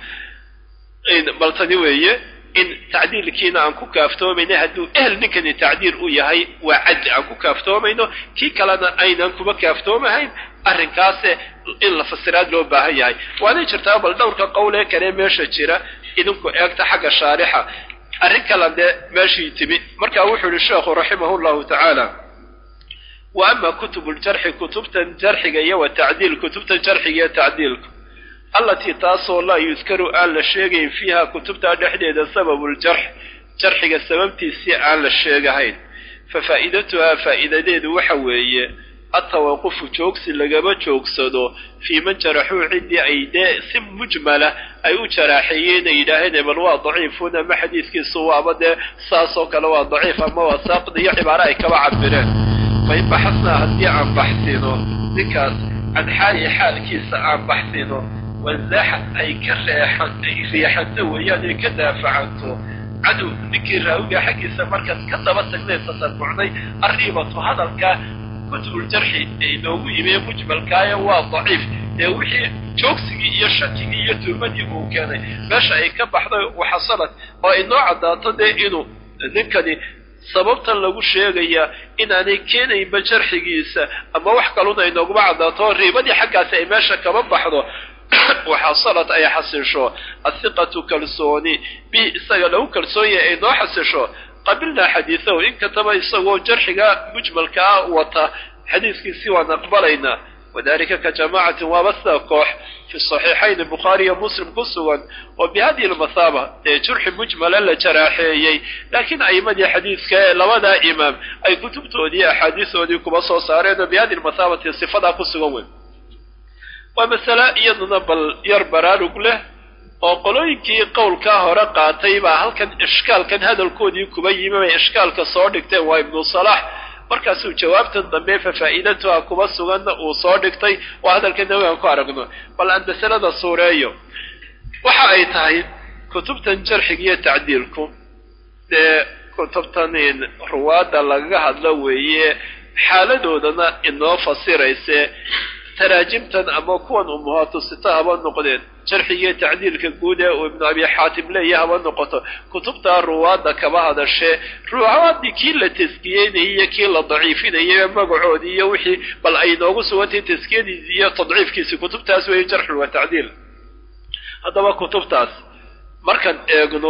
bal tani weeye in tacdiilkiina aan ku kaaftoomayna hadduu ehel ninkani tacdiil u yahay waa cadli aan ku kaaftoomayno kii kalena aynan kuma kaaftoomahayn arrinkaase in la fasiraad loo baahan yahay waanay jirtaa bal dhowrka qowlee kale meesha jira idinku eegta xagga shaarixa arrin kala dee meeshii timi markaa wuxuu yihi sheekhu raximahu llahu tacaala wa ama kutubu ljarxi kutubtan jarxiga iyo wa tacdiil kutubtan jarxiga iyo tacdiilka allatii taasoo laa yudkaru aan la sheegayn fiiha kutubtaa dhexdeeda sababu ljarx jarxiga sababtiisii aan la sheegahayn fa faa'idatuhaa faa'iidadeedu waxa weeye atawaqufu joogsi lagama joogsado fii man jaraxuu ciddii ay dee si mujmala ay u jaraaxeeyeen ay yidhaaheen ebal waa daciifun ama xadiidkiisu waaba dee saasoo kale waa daciif ama waa saaqid iyo cibaare ay kaba cabireen fain baxasnaa haddii aan baxsino ninkaas can xaali xaalkiisa aan baxsino wanzaaxad ay ka reexan ay riixanto weeyaan ay ka daafacanto cadow ninkii raawiga xaggiisa markaas ka daba tagnay tasabucnay arriibatu hadalka kutubuljarxi ee inoogu yimi mujmalkaayo waa daciif ee wixii joogsigii iyo shakigii iyo tuhmadii uu keenay meesha ay ka baxday waxasanad oo inoo caddaato dee inuu ninkani sababtan lagu sheegayaa inaanay keenaynba jarxigiisa ama wax kaluna inooguma caddaato riibadii xaggaasi ay meesha kaba baxdo waxasanad ay xasisho athiqatu kalsooni bi isaga lagu kalsoon yahay ay noo xasisho qabilnaa xadiidahu in kataba isagoo jarxiga mujmalkaa wata xadiiskiisii waan aqbalaynaa wadalika ka jamaacatin waaba sida koox fi saxiixayn bukhaari iyo muslim ku sugan oo bihadihi lmathaaba ee jurxi mujmala la jaraaxeeyey laakiin a'imadii xadiidka ee labadaa imaam ay kutubtoodii axaadiisoodii kuba soo saareen oo bihadihi lmathaabati sifadaa ku sugan weyn waa masale iyaduna bal yar baraarug leh oo qolooyinkii qowlkaa hore qaatay baa halkan ishkaalkan hadalkoodii kuba yimi bay ishkaalka soo dhigteen waa ibnu salax markaasuu jawaabtan dambe fafaa'iidatuha kuba suganna uu soo dhigtay oo hadalka nawi aan ku aragno bal aan masalada suureeyo waxa ay tahay kutubtan jarxiga iyo tacdiilku dee kutubtan ruwaadda lagaga hadlo weeye xaaladoodana inoo fasirayse taraajimtan ama kuwan umuhaatu sita haba noqdeen jarxigiiyo tacdiilka guud ee uu ibnu abi xaatim leeya haba noqoto kutubtaa ruwaadda kaba hadashee ruwaadii kii la taskiyeynayay iyo kii la daciifinayay magacoodii iyo wixii bal ay noogu sugantay taskiyadiisi iyo tadciifkiisi kutubtaas weeye jarxun wa tacdiil haddaba kutubtaas markaan eegno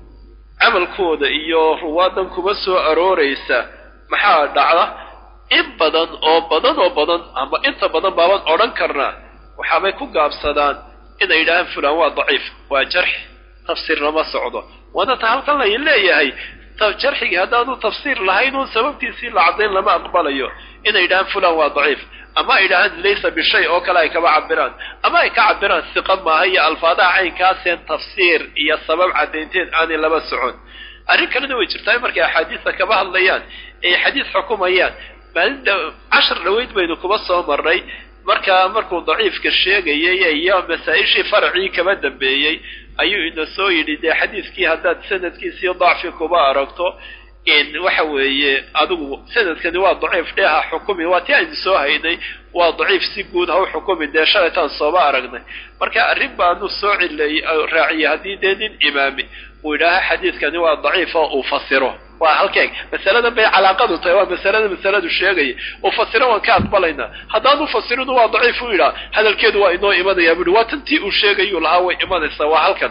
camalkooda iyo ruwaadan kuma soo arooraysa maxaa dhacda in badan oo badan oo badan ama inta badan baaban odhan karnaa waxaabay ku gaabsadaan inay yidhaahaan fulaan waa daciif waa jarxi tafsiir lama socdo waana ta halkan lay leeyahay jarxigii haddaanu tafsiir lahayn uun sababtiisii la caddayn lama aqbalayo inay yidhahaan fulaan waa daciif ama ay yidhahaan laysa bishay oo kale ay kaba cabiraan ama ay ka cabiraan siqa maaha iyo alfaadaha caynkaaseen tafsiir iyo sabab caddaynteed aanay laba socon arrin kalena way jirtaa markay axaadiista kaba hadlayaan ay xadiis xukumayaan maalinta cashar dhaweyd baynu kuba soo marnay markaa markuu daciifka sheegayay iyo masaa-ishii faracii kaba dambeeyey ayuu ina soo yidhi dee xadiiskii haddaad sanadkiisii dacfi kuba aragto waxa weeye adigu sanadkani waa daciif dhee ha xukumi waa ti aynu soo haynay waa daciif si guud ha u xukumi dee shalaytaan sooba aragnay marka arrin baanu soo cilay raaciyay haddii dee nin imaami uu yidhaaha xadiiskani waa daciif oo uu fasiro waa halkeeg masaladan bay calaaqadu tahay waa masalada masaladu sheegaya uu fasiro waan ka aqbalaynaa haddaanu fasirinu waa daciif u yidhaha hadalkeedu waa inoo imanayaa buuhi waa tantii uu sheegayuu lahaa way imanaysaa waa halkan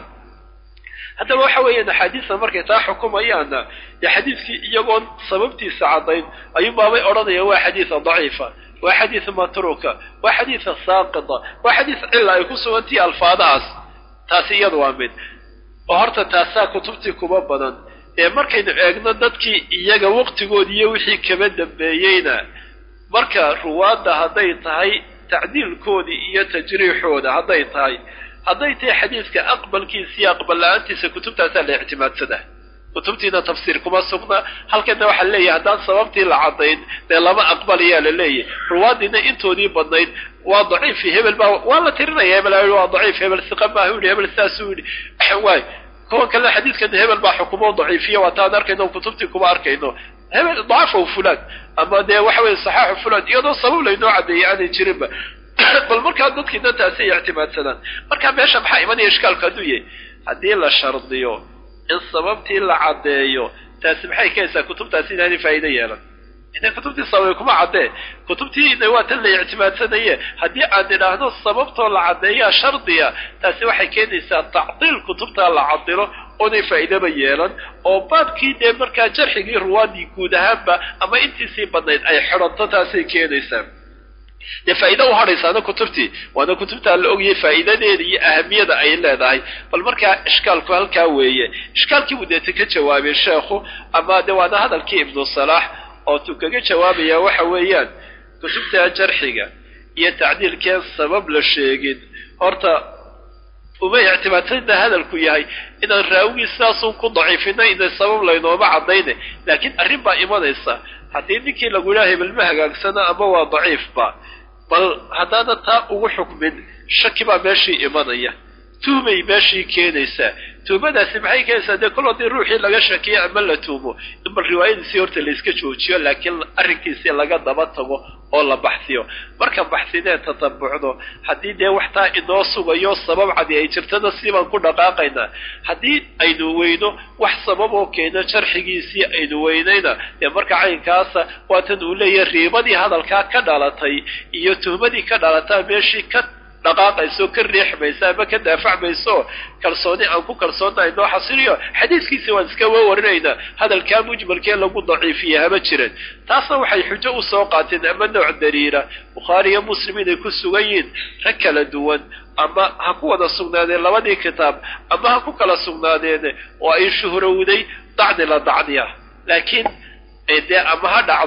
haddaba waxa weeyaan axaadiista markay taa xukumayaanna dee xadiiskii iyagoon sababtiisa caddayn ayuunbaabay odhanayaan waa xadiisa daciifa waa xadiis matruuka waa xadiisa saaqida waa xadiis cilla ay ku sugantihi alfaadahaas taasi iyadu waa mid oo horta taasaa kutubtii kuba badan ee markaynu eegno dadkii iyaga waqtigoodi iyo wixii kaba dambeeyeyna marka ruwaadda hadday tahay tacdiilkoodii iyo tajriixooda hadday tahay hadday tahay xadiiska aqbalkiisa iyo aqbal la-aantiisa kutubtaasaa la ictimaadsadaa kutubtiina tafsiir kuma sugna halkana waxaa leeyahay haddaan sababtii la caddayn dee lama aqbalayaa la leeyahy ruwaadiina intoodii badnayd waa daciifi hebel baa waa la tirinaya hebel waa daciif hebel siqa maaha u yidhi hebel saasuu yidhi waay kuwan kalena xadiidkan hebel baa xukumo daciifiya waa taan arkayno kutubtii kuma arkayno hebel dacafahu fulaan ama dee waxa weye saxaaxu fulaan iyadoo sabab laynoo caddeeyay aanay jirinba bal markaa dadkiina taasay ictimaadsadaan marka meesha maxaa imanaya ishkaalku hadduu yahay haddii la shardiyo in sababtii la caddeeyo taasi maxay keenaysaa kutubtaasi inaanay faa'iido yeelan ina kutubtii sababay kuma caddee kutubtiina waa tan la ictimaadsanaye haddii aan idhaahdo sababtoo la caddeeyaa shardiya taasi waxay keenaysaa tacdiil kutubtaa la cadilo oonay faa'iidaba yeelan oo baabkii dee markaa jarxigii ruwaadii guud ahaanba ama intiisii badnayd ay xidhanto taasay keenaysaa dee faa'iida u hadhaysaana kutubtii waana kutubtaa la ogayay faa'iidadeeda iyo ahamiyada ay leedahay bal markaa ishkaalku halkaa weeye ishkaalkii buu deeta ka jawaabay sheekhu ama de waana hadalkii ibnu salaax oo tuu kaga jawaabaya waxa weeyaan kutubta jarxiga iyo tacdiilkeen sabab la sheegin horta uma ictimaadsanna hadalku yahay inaan raawigii sidaasun ku daciifina ina sabab laynooma caddayne laakiin arrin baa imanaysa haddii ninkii lagu yidhaha hebel ma hagaagsana ama waa daciifba bal haddaana taa ugu xukmin shaki baa meeshii imanaya tuhmay meeshii keenaysaa tuhmadaasi maxay keenaysaa dee kol haddii ruuxii laga shakiyo ama la tuhmo in bal riwaayadiisii horta layska joojiyo laakiin arrinkiisii laga daba tago oo la baxsiyo markaan baxsineen tatabucdo haddii dee wax taa inoo sugayo sabab cadi ay jirtana siibaan ku dhaqaaqaynaa haddii aynu weyno wax sababoo keena jarxigiisii aynu weynayna dee marka caynkaasa waatan uu leeyahay riibadii hadalkaa ka dhalatay iyo tuhmadii ka dhalataa meeshii ka dhaqaaqayso ka riixmaysa ama ka daafacmayso kalsooni aan ku kalsoonnahay noo xasiliyo xadiiskiisi waan iska wawarinaynaa hadalkaa mujmalkee lagu daciifiye hama jiran taasna waxay xujo u soo qaateen ama nooc daliila bukhaari iyo muslim inay ku sugan yihiin rag kala duwan ama ha ku wada sugnaadeen labadii kitaab ama ha ku kala sugnaadeen oo ay shuhrowday dacni la dacniya laakiin dee ama ha dhacdo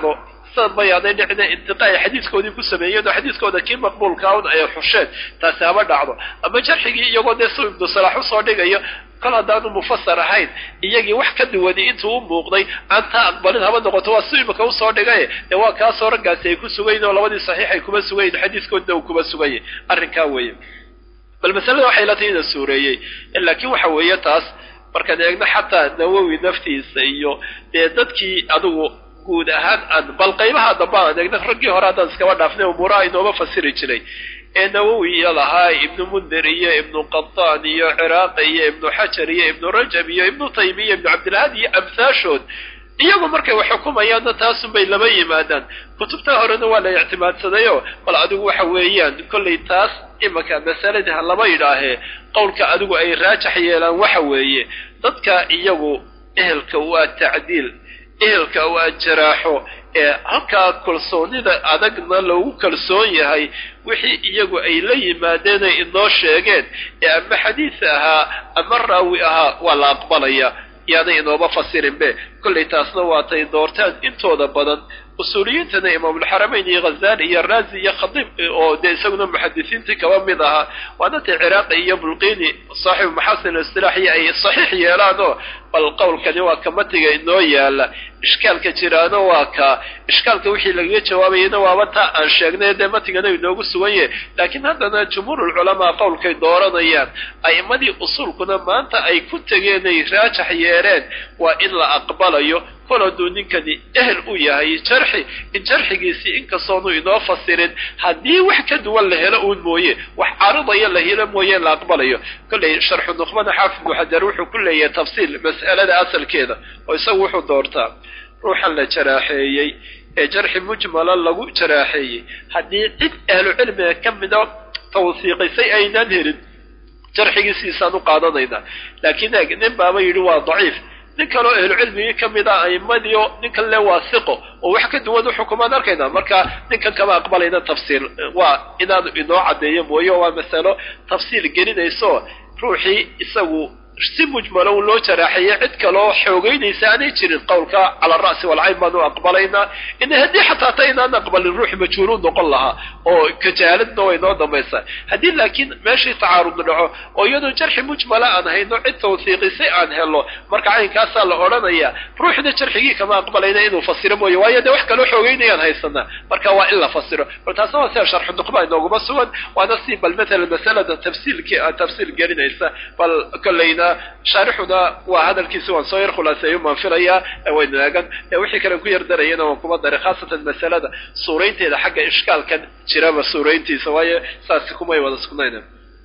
sanad bayaaday dhicina intiqa ay xadiiskoodii ku sameeyeen oo xadiiskooda kii maqbuulkaa un ay xusheen taasi haba dhacdo ama jarxigii iyagoo dee su ibnu salaax usoo dhigayo kol haddaanu mufasar ahayn iyagii wax ka duwani intuu u muuqday aan taa aqbalin haba noqoto waa si imika usoo dhigaye dee waa kaasoo raggaasi ay ku sugayin oo labadii saxiix ay kuma sugayin xadiiskoodina uu kuma sugayay arrinkaa weeye bal masalada waxay la tahay ina suureeyey laakiin waxa weeye taas markaan eegno xataa nawowi naftiisa iyo dee dadkii adigu guud ahaan aan bal qaybaha dambe aan eegno raggii hore haddaan iskaba dhaafnay umuuraha inooma fasiri jiray ee nawowi iyo lahaa ibnu mundir iyo ibnu qataan iyo ciraaqi iyo ibnu xajar iyo ibnu rajab iyo ibnu taymiya ibnu cabdilhadi iyo amhaashood iyagu markay wax xukumayaanna taasunbay lama yimaadaan kutubta horena waa la ictimaadsadayoo bal adigu waxa weeyaan kollay taas imanka masaladii ha lama yidhaahee qowlka adigu ay raajax yeelaan waxa weeye dadka iyagu ehelka waa tacdiil ehelka waa jaraaxo ee halkaa kalsoonida adagna loogu kalsoon yahay wixii iyagu ay la yimaadeenay inoo sheegeen ee ama xadiis ahaa ama raawi ahaa waa la aqbalaya yaanay inooma fasirinbe kollay taasna waatay doortaan intooda badan usuuliyiintana imaamulxaramayn iyo khazali iyo raazi iyo khadiib oo dee isaguna muxadisiintii kaba mid ahaa waana tay ciraaqi iyo bulqini saaxibu maxasin istilaaxiyo ay saxiix yeelaan oo bal qowlkani waa ka matiga inoo yaala ishkaalka jiraana waa kaa ishkaalka wixii lagaga jawaabayana waaba taa aan sheegnay dee matigana inoogu sugan yahay laakiin haddana jumhuurulculamaa qowlkay dooranayaan a'immadii usuulkuna maanta ay ku tegeenay raajax yeereen waa in la aqbalayo kol hadduu ninkani ehel u yahay jarxi in jarxigiisii inkastoonu inoo fasirin haddii wax ka duwan la helo uun mooye wax caridaya la helo mooye la aqbalayo kollay sharxu nuqbana xaafid muxajar wuxuu ku leeyahay tafsiil mas'alada asalkeeda oo isagu wuxuu doortaa ruuxan la jaraaxeeyey ee jarxi mujmala lagu jaraaxeeyey haddii cid ahlu cilmiga ka mida tawsiiqisay aynaan helin jarxigiisiisaan u qaadanaynaa laakiin eeg nin baaba yidhi waa daciif nin kaleo ahlucilmigii ka mid a aimadiio ninkan le waa siqo oo wax ka duwan u xukumaan arkayna marka ninkan kama aqbalayna tafsiil waa inaanu inoo caddeeyo mooye waa masalo tafsiil gelinayso ruuxii isagu si mujmalo u loo jaraaxeeyey cid kaloo xoogeynaysa aanay jirin qowlka cala ara'si walcayn baanu aqbalaynaa in haddii xataa ta inaan aqbalin ruux majhuuluun noqon lahaa oo kajaaladna way noo dambaysaa haddii laakiin meeshii tacaarud dhaco oo iyadoo jarxi mujmala aan hayno cid tawsiiqisay aan helo marka caynkaasaa la odhanaya ruuxna jarxigii kama aqbalayna inuu fasiro mooye waayo dee wax kaloo xoogeynayaan haysanaa marka waa in la fasiro bal taasna waa sida sharxu nuqba inooguma sugan waana si bal matalan masalada tafsiilkii tafsiil gelinaysa bal kollayna shaarixuna waa hadalkiisi waan soo yar khulaaseeyo maan filayaa waynu eegan wixii kalen ku yar darayana waan kuma daray khaasatan masalada suuraynteeda xagga ishkaalkan jiraba suurayntiisa waayo saasi kumay wada sugnayna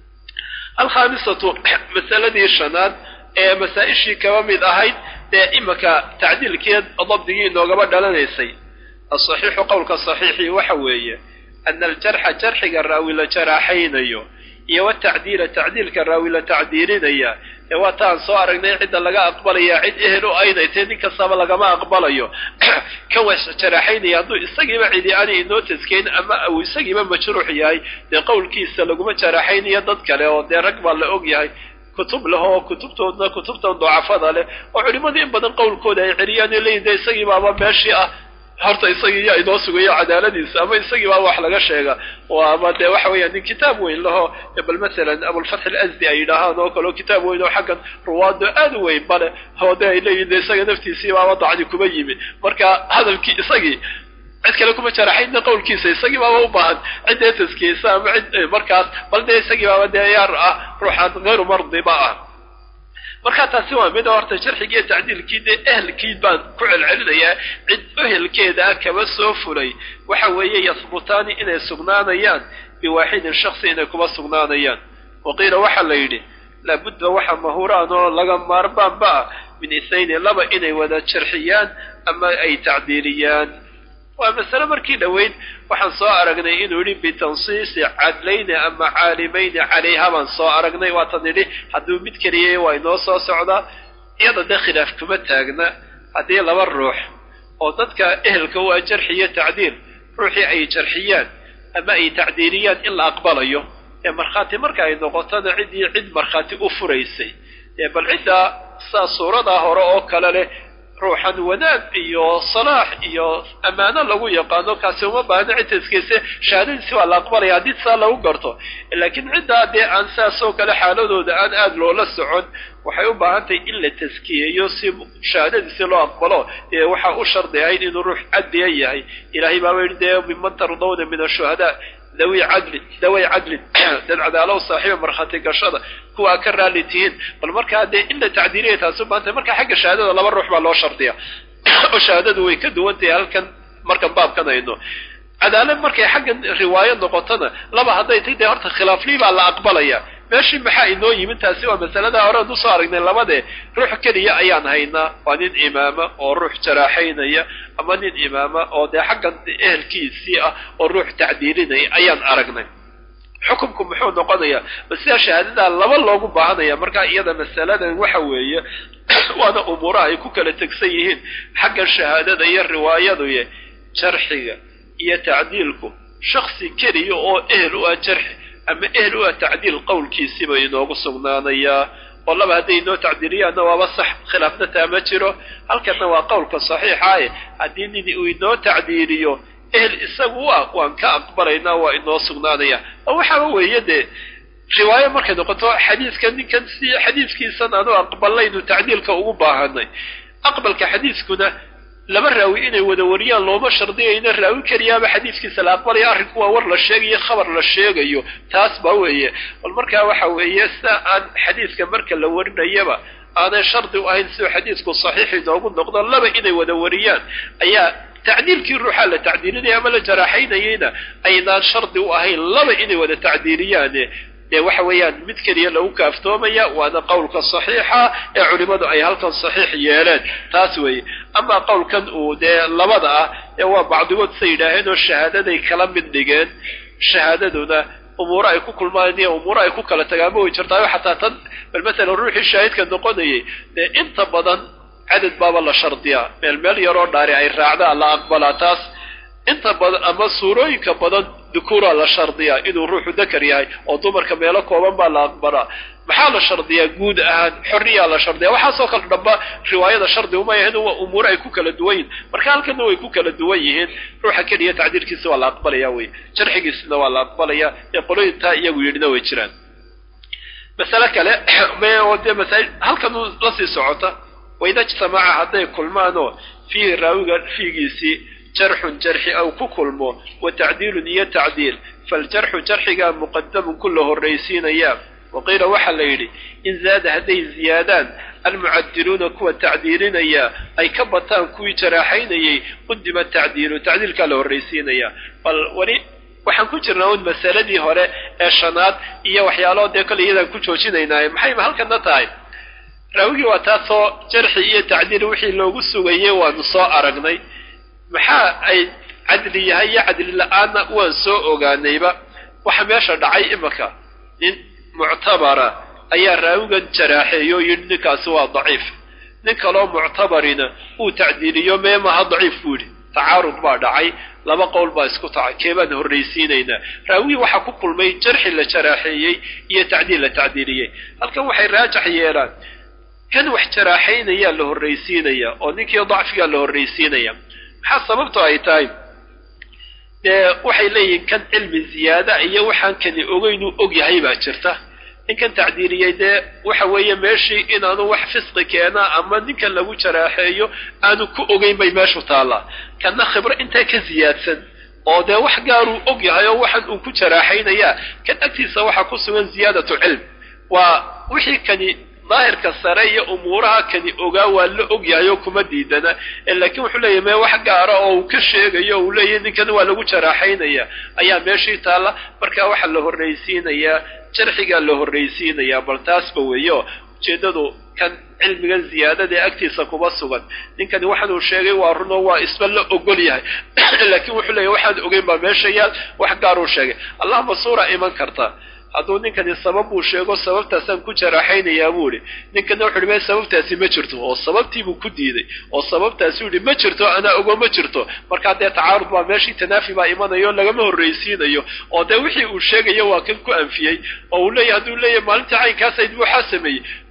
alkhaamisatu masaladii shanaad ee masaa-ishii kaba mid ahayd dee imanka tacdiilkeed dabdigii inoogaba dhalanaysay asaxiixu qowlka saxiixii waxa weeye ana aljarxa jarxiga raawi la jaraaxaynayo iyo watacdiila tacdiilka raawi la tacdiilinaya ee waa taan soo aragnay cidda laga aqbalaya cid ehel u aynay tee nin kastaba lagama aqbalayo kan wa jaraaxaynaya hadduu isagiiba cidi ani inoo taskeyn ama uu isagiiba majruux yahay dee qowlkiisa laguma jaraaxaynayo dad kale oo dee rag baa la og yahay kutub leh oo kutubtoodna kutubtan dacafada leh oo culimmadu in badan qowlkooda ay celiyaan leeyihin dee isagii baaba meeshii ah horta isagii yaa inoo sugayo cadaaladiisa ama isagii baa wax laga sheega oo ama dee waxa weeyaan nin kitaab weyn laho bal masalan abulfatx alasdi ay yidhaahaan oo kaleo kitaab weyn oo xaggan ruwaado aad u weyn bale oo de ay leeyihin de isaga naftiisii baaba dacdi kuma yimi marka hadalkii isagii cid kale kuma jaraxayna qowlkiisa isagii baaba u baahan ciddee taskiyeysa ama cid markaas bal dee isagii baaba dee yaar ah ruuxaan hayru mardiba ah markaa taasi waa mid horta jarxigii iyo tacdiilkii dee ehelkii baan ku celcelinayaa cid ehelkeeda ah kaba soo fulay waxa weeye yahbutaani inay sugnaanayaan biwaaxidin shaksi inay kuma sugnaanayaan waqiila waxaa la yidhi laabudda waxa mahuraan oo laga maarmaanba ah min ithnayni laba inay wada jarxiyaan ama ay tacdiiliyaan waa masale markii dhoweyd waxaan soo aragnay inuu yidhi bitansiisi cadlayni ama caalimayni calayha baan soo aragnay waatan idhi hadduu mid keliyay waa inoo soo socdaa iyada dee khilaaf kuma taagna haddii laba ruux oo dadka ehelka u ah jarxi iyo tacdiil ruuxii ay jarxiyaan ama ay tacdiiliyaan in la aqbalayo ee markhaati marka ay noqotona ciddii cid markhaati u furaysay ee bal ciddaa saa suuradaa hore oo kale leh ruuxan wanaag iyo salaax iyo ammaano lagu yaqaano kaasi uma baahno cid taskiise shahaadadiisi waa la aqbalaya haddii saa lagu garto laakiin ciddaa dee aan saasoo kale xaaladooda aan aada loola socon waxay u baahan tahay in la taskiyeeyo si shahaadadiisi loo aqbalo ee waxaa u shardi ahayd inuu ruux cadliya yahay ilaahay baaba yidhi dee miman tardawna min ashuhadaa dawi cadlin daway cadlin dad cadaalo saaxiiba markhaati gashada kuwaa ka raali tihiin bal markaa dee in la tacdiiliya taasi u baahan tahay marka xagga shahaadada laba ruux baa loo shardiya oo shahaadadu way ka duwan tahay halkan markan baabkan ayno cadaalad markay xaggan riwaayo noqotona laba hadday tay dee horta khilaaflii baa la aqbalaya meeshii maxaa inoo yimid taasi waa masalada horean usoo aragnay labadee ruux keliya ayaan haynaa waa nin imaama oo ruux jaraaxaynaya ama nin imaama oo dee xaggan ehelkiisii ah oo ruux tacdiilinaya ayaan aragnay xukumku muxuu noqonayaa ma sidaa shahaadadaa laba loogu baahanaya markaa iyada masaladan waxa weeye waana umuuraha ay ku kala tegsan yihiin xagga shahaadada iyo riwaayaduye jarxiga iyo tacdiilku shaksi keliya oo ehel u ah jarxi ama ehel u ah tacdiil qowlkiisiiba inoogu sugnaanayaa oo laba hadday inoo tacdiiliyaanna waaba sax khilaafna taa ma jiro halkanna waa qowlka saxiixaaye haddii nin uu inoo tacdiiliyo ehel isagu u ah waan ka aqbalaynaa waa inoo sugnaanaya oo waxaaba weeye dee riwaayo markay noqoto xadiiska ninkan si xadiiskiisan aanu aqbalaynu tacdiilka ugu baahanay aqbalka xadiiskuna laba raawi inay wada wariyaan looma shardiyayna raawi keliyaaba xadiiskiisa la aqbalaya arrinku waa war la sheegayo khabar la sheegayo taas ba weeye bal markaa waxa weeye sida aan xadiiska marka la warinayaba aanay shardi u ahayn siduu xadiisku saxiix inoogu noqdo laba inay wada wariyaan ayaa tacdiilkii ruuxaa la tacdiilinaya ama la jaraaxaynayeyna aynaan shardi u ahayn laba inay wada tacdiiliyaane dee waxa weeyaan mid keliya lagu kaaftoomaya waana qowlka saxiixa ee culimadu ay halkan saxiix yeeleen taas weeye amaa qowlkan uu dee labada ah ee waa bacdigood say yidhaaheen oo shahaadaday kala mid dhigeen shahaadaduna umuuro ay ku kulmaan iyo umuuro ay ku kala tagaanba way jirtaayo xataa tan bal masalan ruuxii shaahidka noqonayay dee inta badan cadad baaba la shardiyaa meel meel yaroo dhaari ay raacdaa la aqbalaa taas inta badan ama suurooyinka badan dukuuraa la shardiyaa inuu ruuxu dakar yahay oo dumarka meelo kooban baa la aqbalaa maxaa la shardiyaa guud ahaan xorriyaa la shardiya waxaasoo kale dhamba riwaayada shardi uma yahin waa umuur ay ku kala duwan yihin marka halkana way ku kala duwan yihiin ruuxa keliya tacdiilkiisa waa la aqbalaya wey jarxigiisina waa la aqbalaya ee qolooyintaa iyagu yidhina way jiraan masale kale oo dee masail halkan lasii socota waida ijtamaca hadday kulmaanoo fiihi raawiga fiigiisii jarxun jarxi aw ku kulmo wa tacdiilun iyo tacdiil faljarxu jarxigaa muqadamun ku la horraysiinayaa waqiila waxaa la yidhi in zaada hadday ziyaadaan almucadiluuna kuwa tacdiilinaya ay ka bataan kuwii jaraaxaynayay qudima tacdiilu tacdiilkaa la horraysiinayaa bal weli waxaan ku jirnaa un masaladii hore ee shanaad iyo waxyaalo dee kole iyadaan ku joojinaynaaye maxayba halkana tahay raawigii waa taasoo jarxi iyo tacdiil wixii loogu sugayey waanu soo aragnay maxaa ay cadli yahay iyo cadli la-aanna waan soo ogaanayba waxa meesha dhacay imaka nin muctabara ayaa raawigan jaraaxeeyo yidhi ninkaasi waa daciif nin kaloo muctabarina uu tacdiiliyo mee maha daciif buu yidhi tacaarud baa dhacay laba qowl baa isku tacay keebaan horraysiinaynaa raawigii waxaa ku kulmay jarxi la jaraaxeeyey iyo tacdiil la tacdiiliyey halkan waxay raajax yeelaan kan wax jaraaxaynayaa la horraysiinayaa oo ninkii dacfigaa la horraysiinaya maxaa sababto ay tahay dee waxay leeyihiin kan cilmi ziyaada iyo waxaan kani ogeynuu og yahay baa jirta ninkan tacdiiliyey dee waxa weeye meeshii inaanu wax fisqi keenaa ama ninkan lagu jaraaxeeyo aanu ku ogeyn bay meeshu taallaa kanna khibro intaa ka ziyaadsan oo dee wax gaaruu og yahay oo waxan uu ku jaraaxaynayaa kan agtiisa waxaa ku sugan ziyaadatu cilm waa wixii kani daahirka sare iyo umuuraha kani ogaa waa la og yahay oo kuma diidana laakiin wuxuu leeyahy mee wax gaara oo uu ka sheegayo uu leeyahy ninkan waa lagu jaraaxaynaya ayaa meeshii taalla marka waxaa la horraysiinayaa jarxigaa la horraysiinayaa bal taasba weeyo ujeeddadu kan cilmiga ziyaadada ee agtiisa kuma sugan ninkani waxaanuu sheegay waa runoo waa isba la ogol yahay laakiin wuxuu leeyahy waxaan ogeyn baa meesha yaal wax gaaruu sheegay allahma suura iman karta hadduu ninkani sabab uu sheego sababtaasaan ku jaraaxaynayaa buu idhi ninkana wuxu uhi me sababtaasi ma jirto oo sababtiibuu ku diiday oo sababtaasi u ihi ma jirto anaa ogo ma jirto markaa dee tacaarud baa meeshii tanaafi baa imanayo lagama horraysiinayo oo dee wixii uu sheegayo waa kan ku anfiyey oo uu leeyahy hadduu leeyahy maalintii caynkaasayd waxaa sameeyey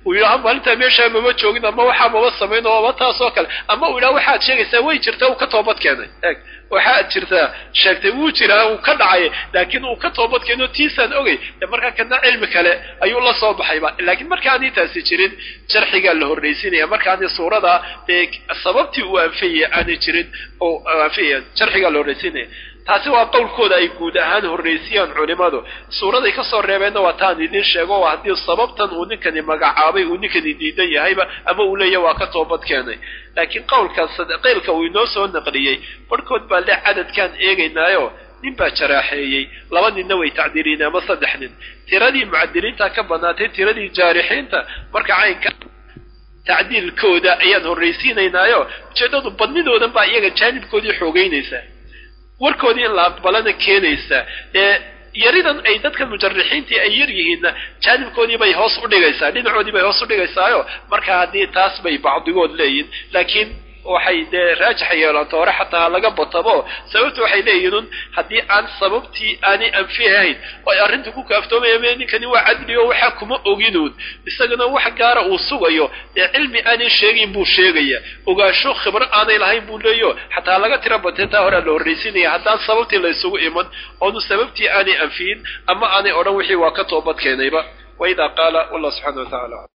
uu yidhaha maalintaa meeshaa mama joogin ama waxaa mama samayn oo ama taas oo kale ama uu yidhaha waxaad sheegaysaa way jirtaa uu ka toobad keenay eeg waxaad jirtaa sheegtay wuu jiraa uu ka dhacay laakiin uu ka toobad keeno tiisaan ogey de markaa kana cilmi kale ayuu la soo baxayba laakiin markaanay taasi jirin jarxigaa la horraysinaya markaanay suurada dee sababtii uu anfayaya aanay jirin oo anfayaya jarxigaa la horraysinaya taasi waa qowlkooda ay guud ahaan horraysiyaan culimadu suuraday ka soo reebeenna waa taan idin sheego oo haddii sababtan uu ninkani magacaabay uu ninkani diidan yahayba ama uu leeyahy waa ka toobad keenay laakiin qowlkaas qeylka uu inoo soo naqliyey barhkood baa le cadadkaan eegaynaayo nin baa jaraaxeeyey laba ninna way tacdiiliin ama saddex nin tiradii mucadiliinta ka badnaatay tiradii jaarixiinta marka caynka tacdiilkooda ayaan horraysiinaynaayo ujeeddadu badnidoodan baa iyaga jaanibkoodii xoogeynaysaa warkoodii in la aqbalana keenaysa ee yaridan ay dadka mujarixiintii ay yar yihiinna jaanibkoodii bay hoos u dhigaysaa dhinacoodii bay hoos u dhigaysaayo marka haddii taas bay bacdigood leeyihin laakiin waxay dee raajixa yeelanto hore xataa laga batabo sababtu waxay leeyihin haddii aan sababtii aanay anfihayn oo ay arrinta ku kaaftoomayame ninkani waa cadli oo waxaa kuma oginuun isagana wax gaara uu sugayo dee cilmi aanay sheegayn buu sheegaya ogaansho khibro aanay lahayn buu leeyo xataa laga tira batee taa horea la horraysinaya haddaan sababtii la isugu iman oonu sababtii aanay anfiyin ama aanay odhan wixii waa ka toobad keenayba waidaa qaala wallah subxana wa tacala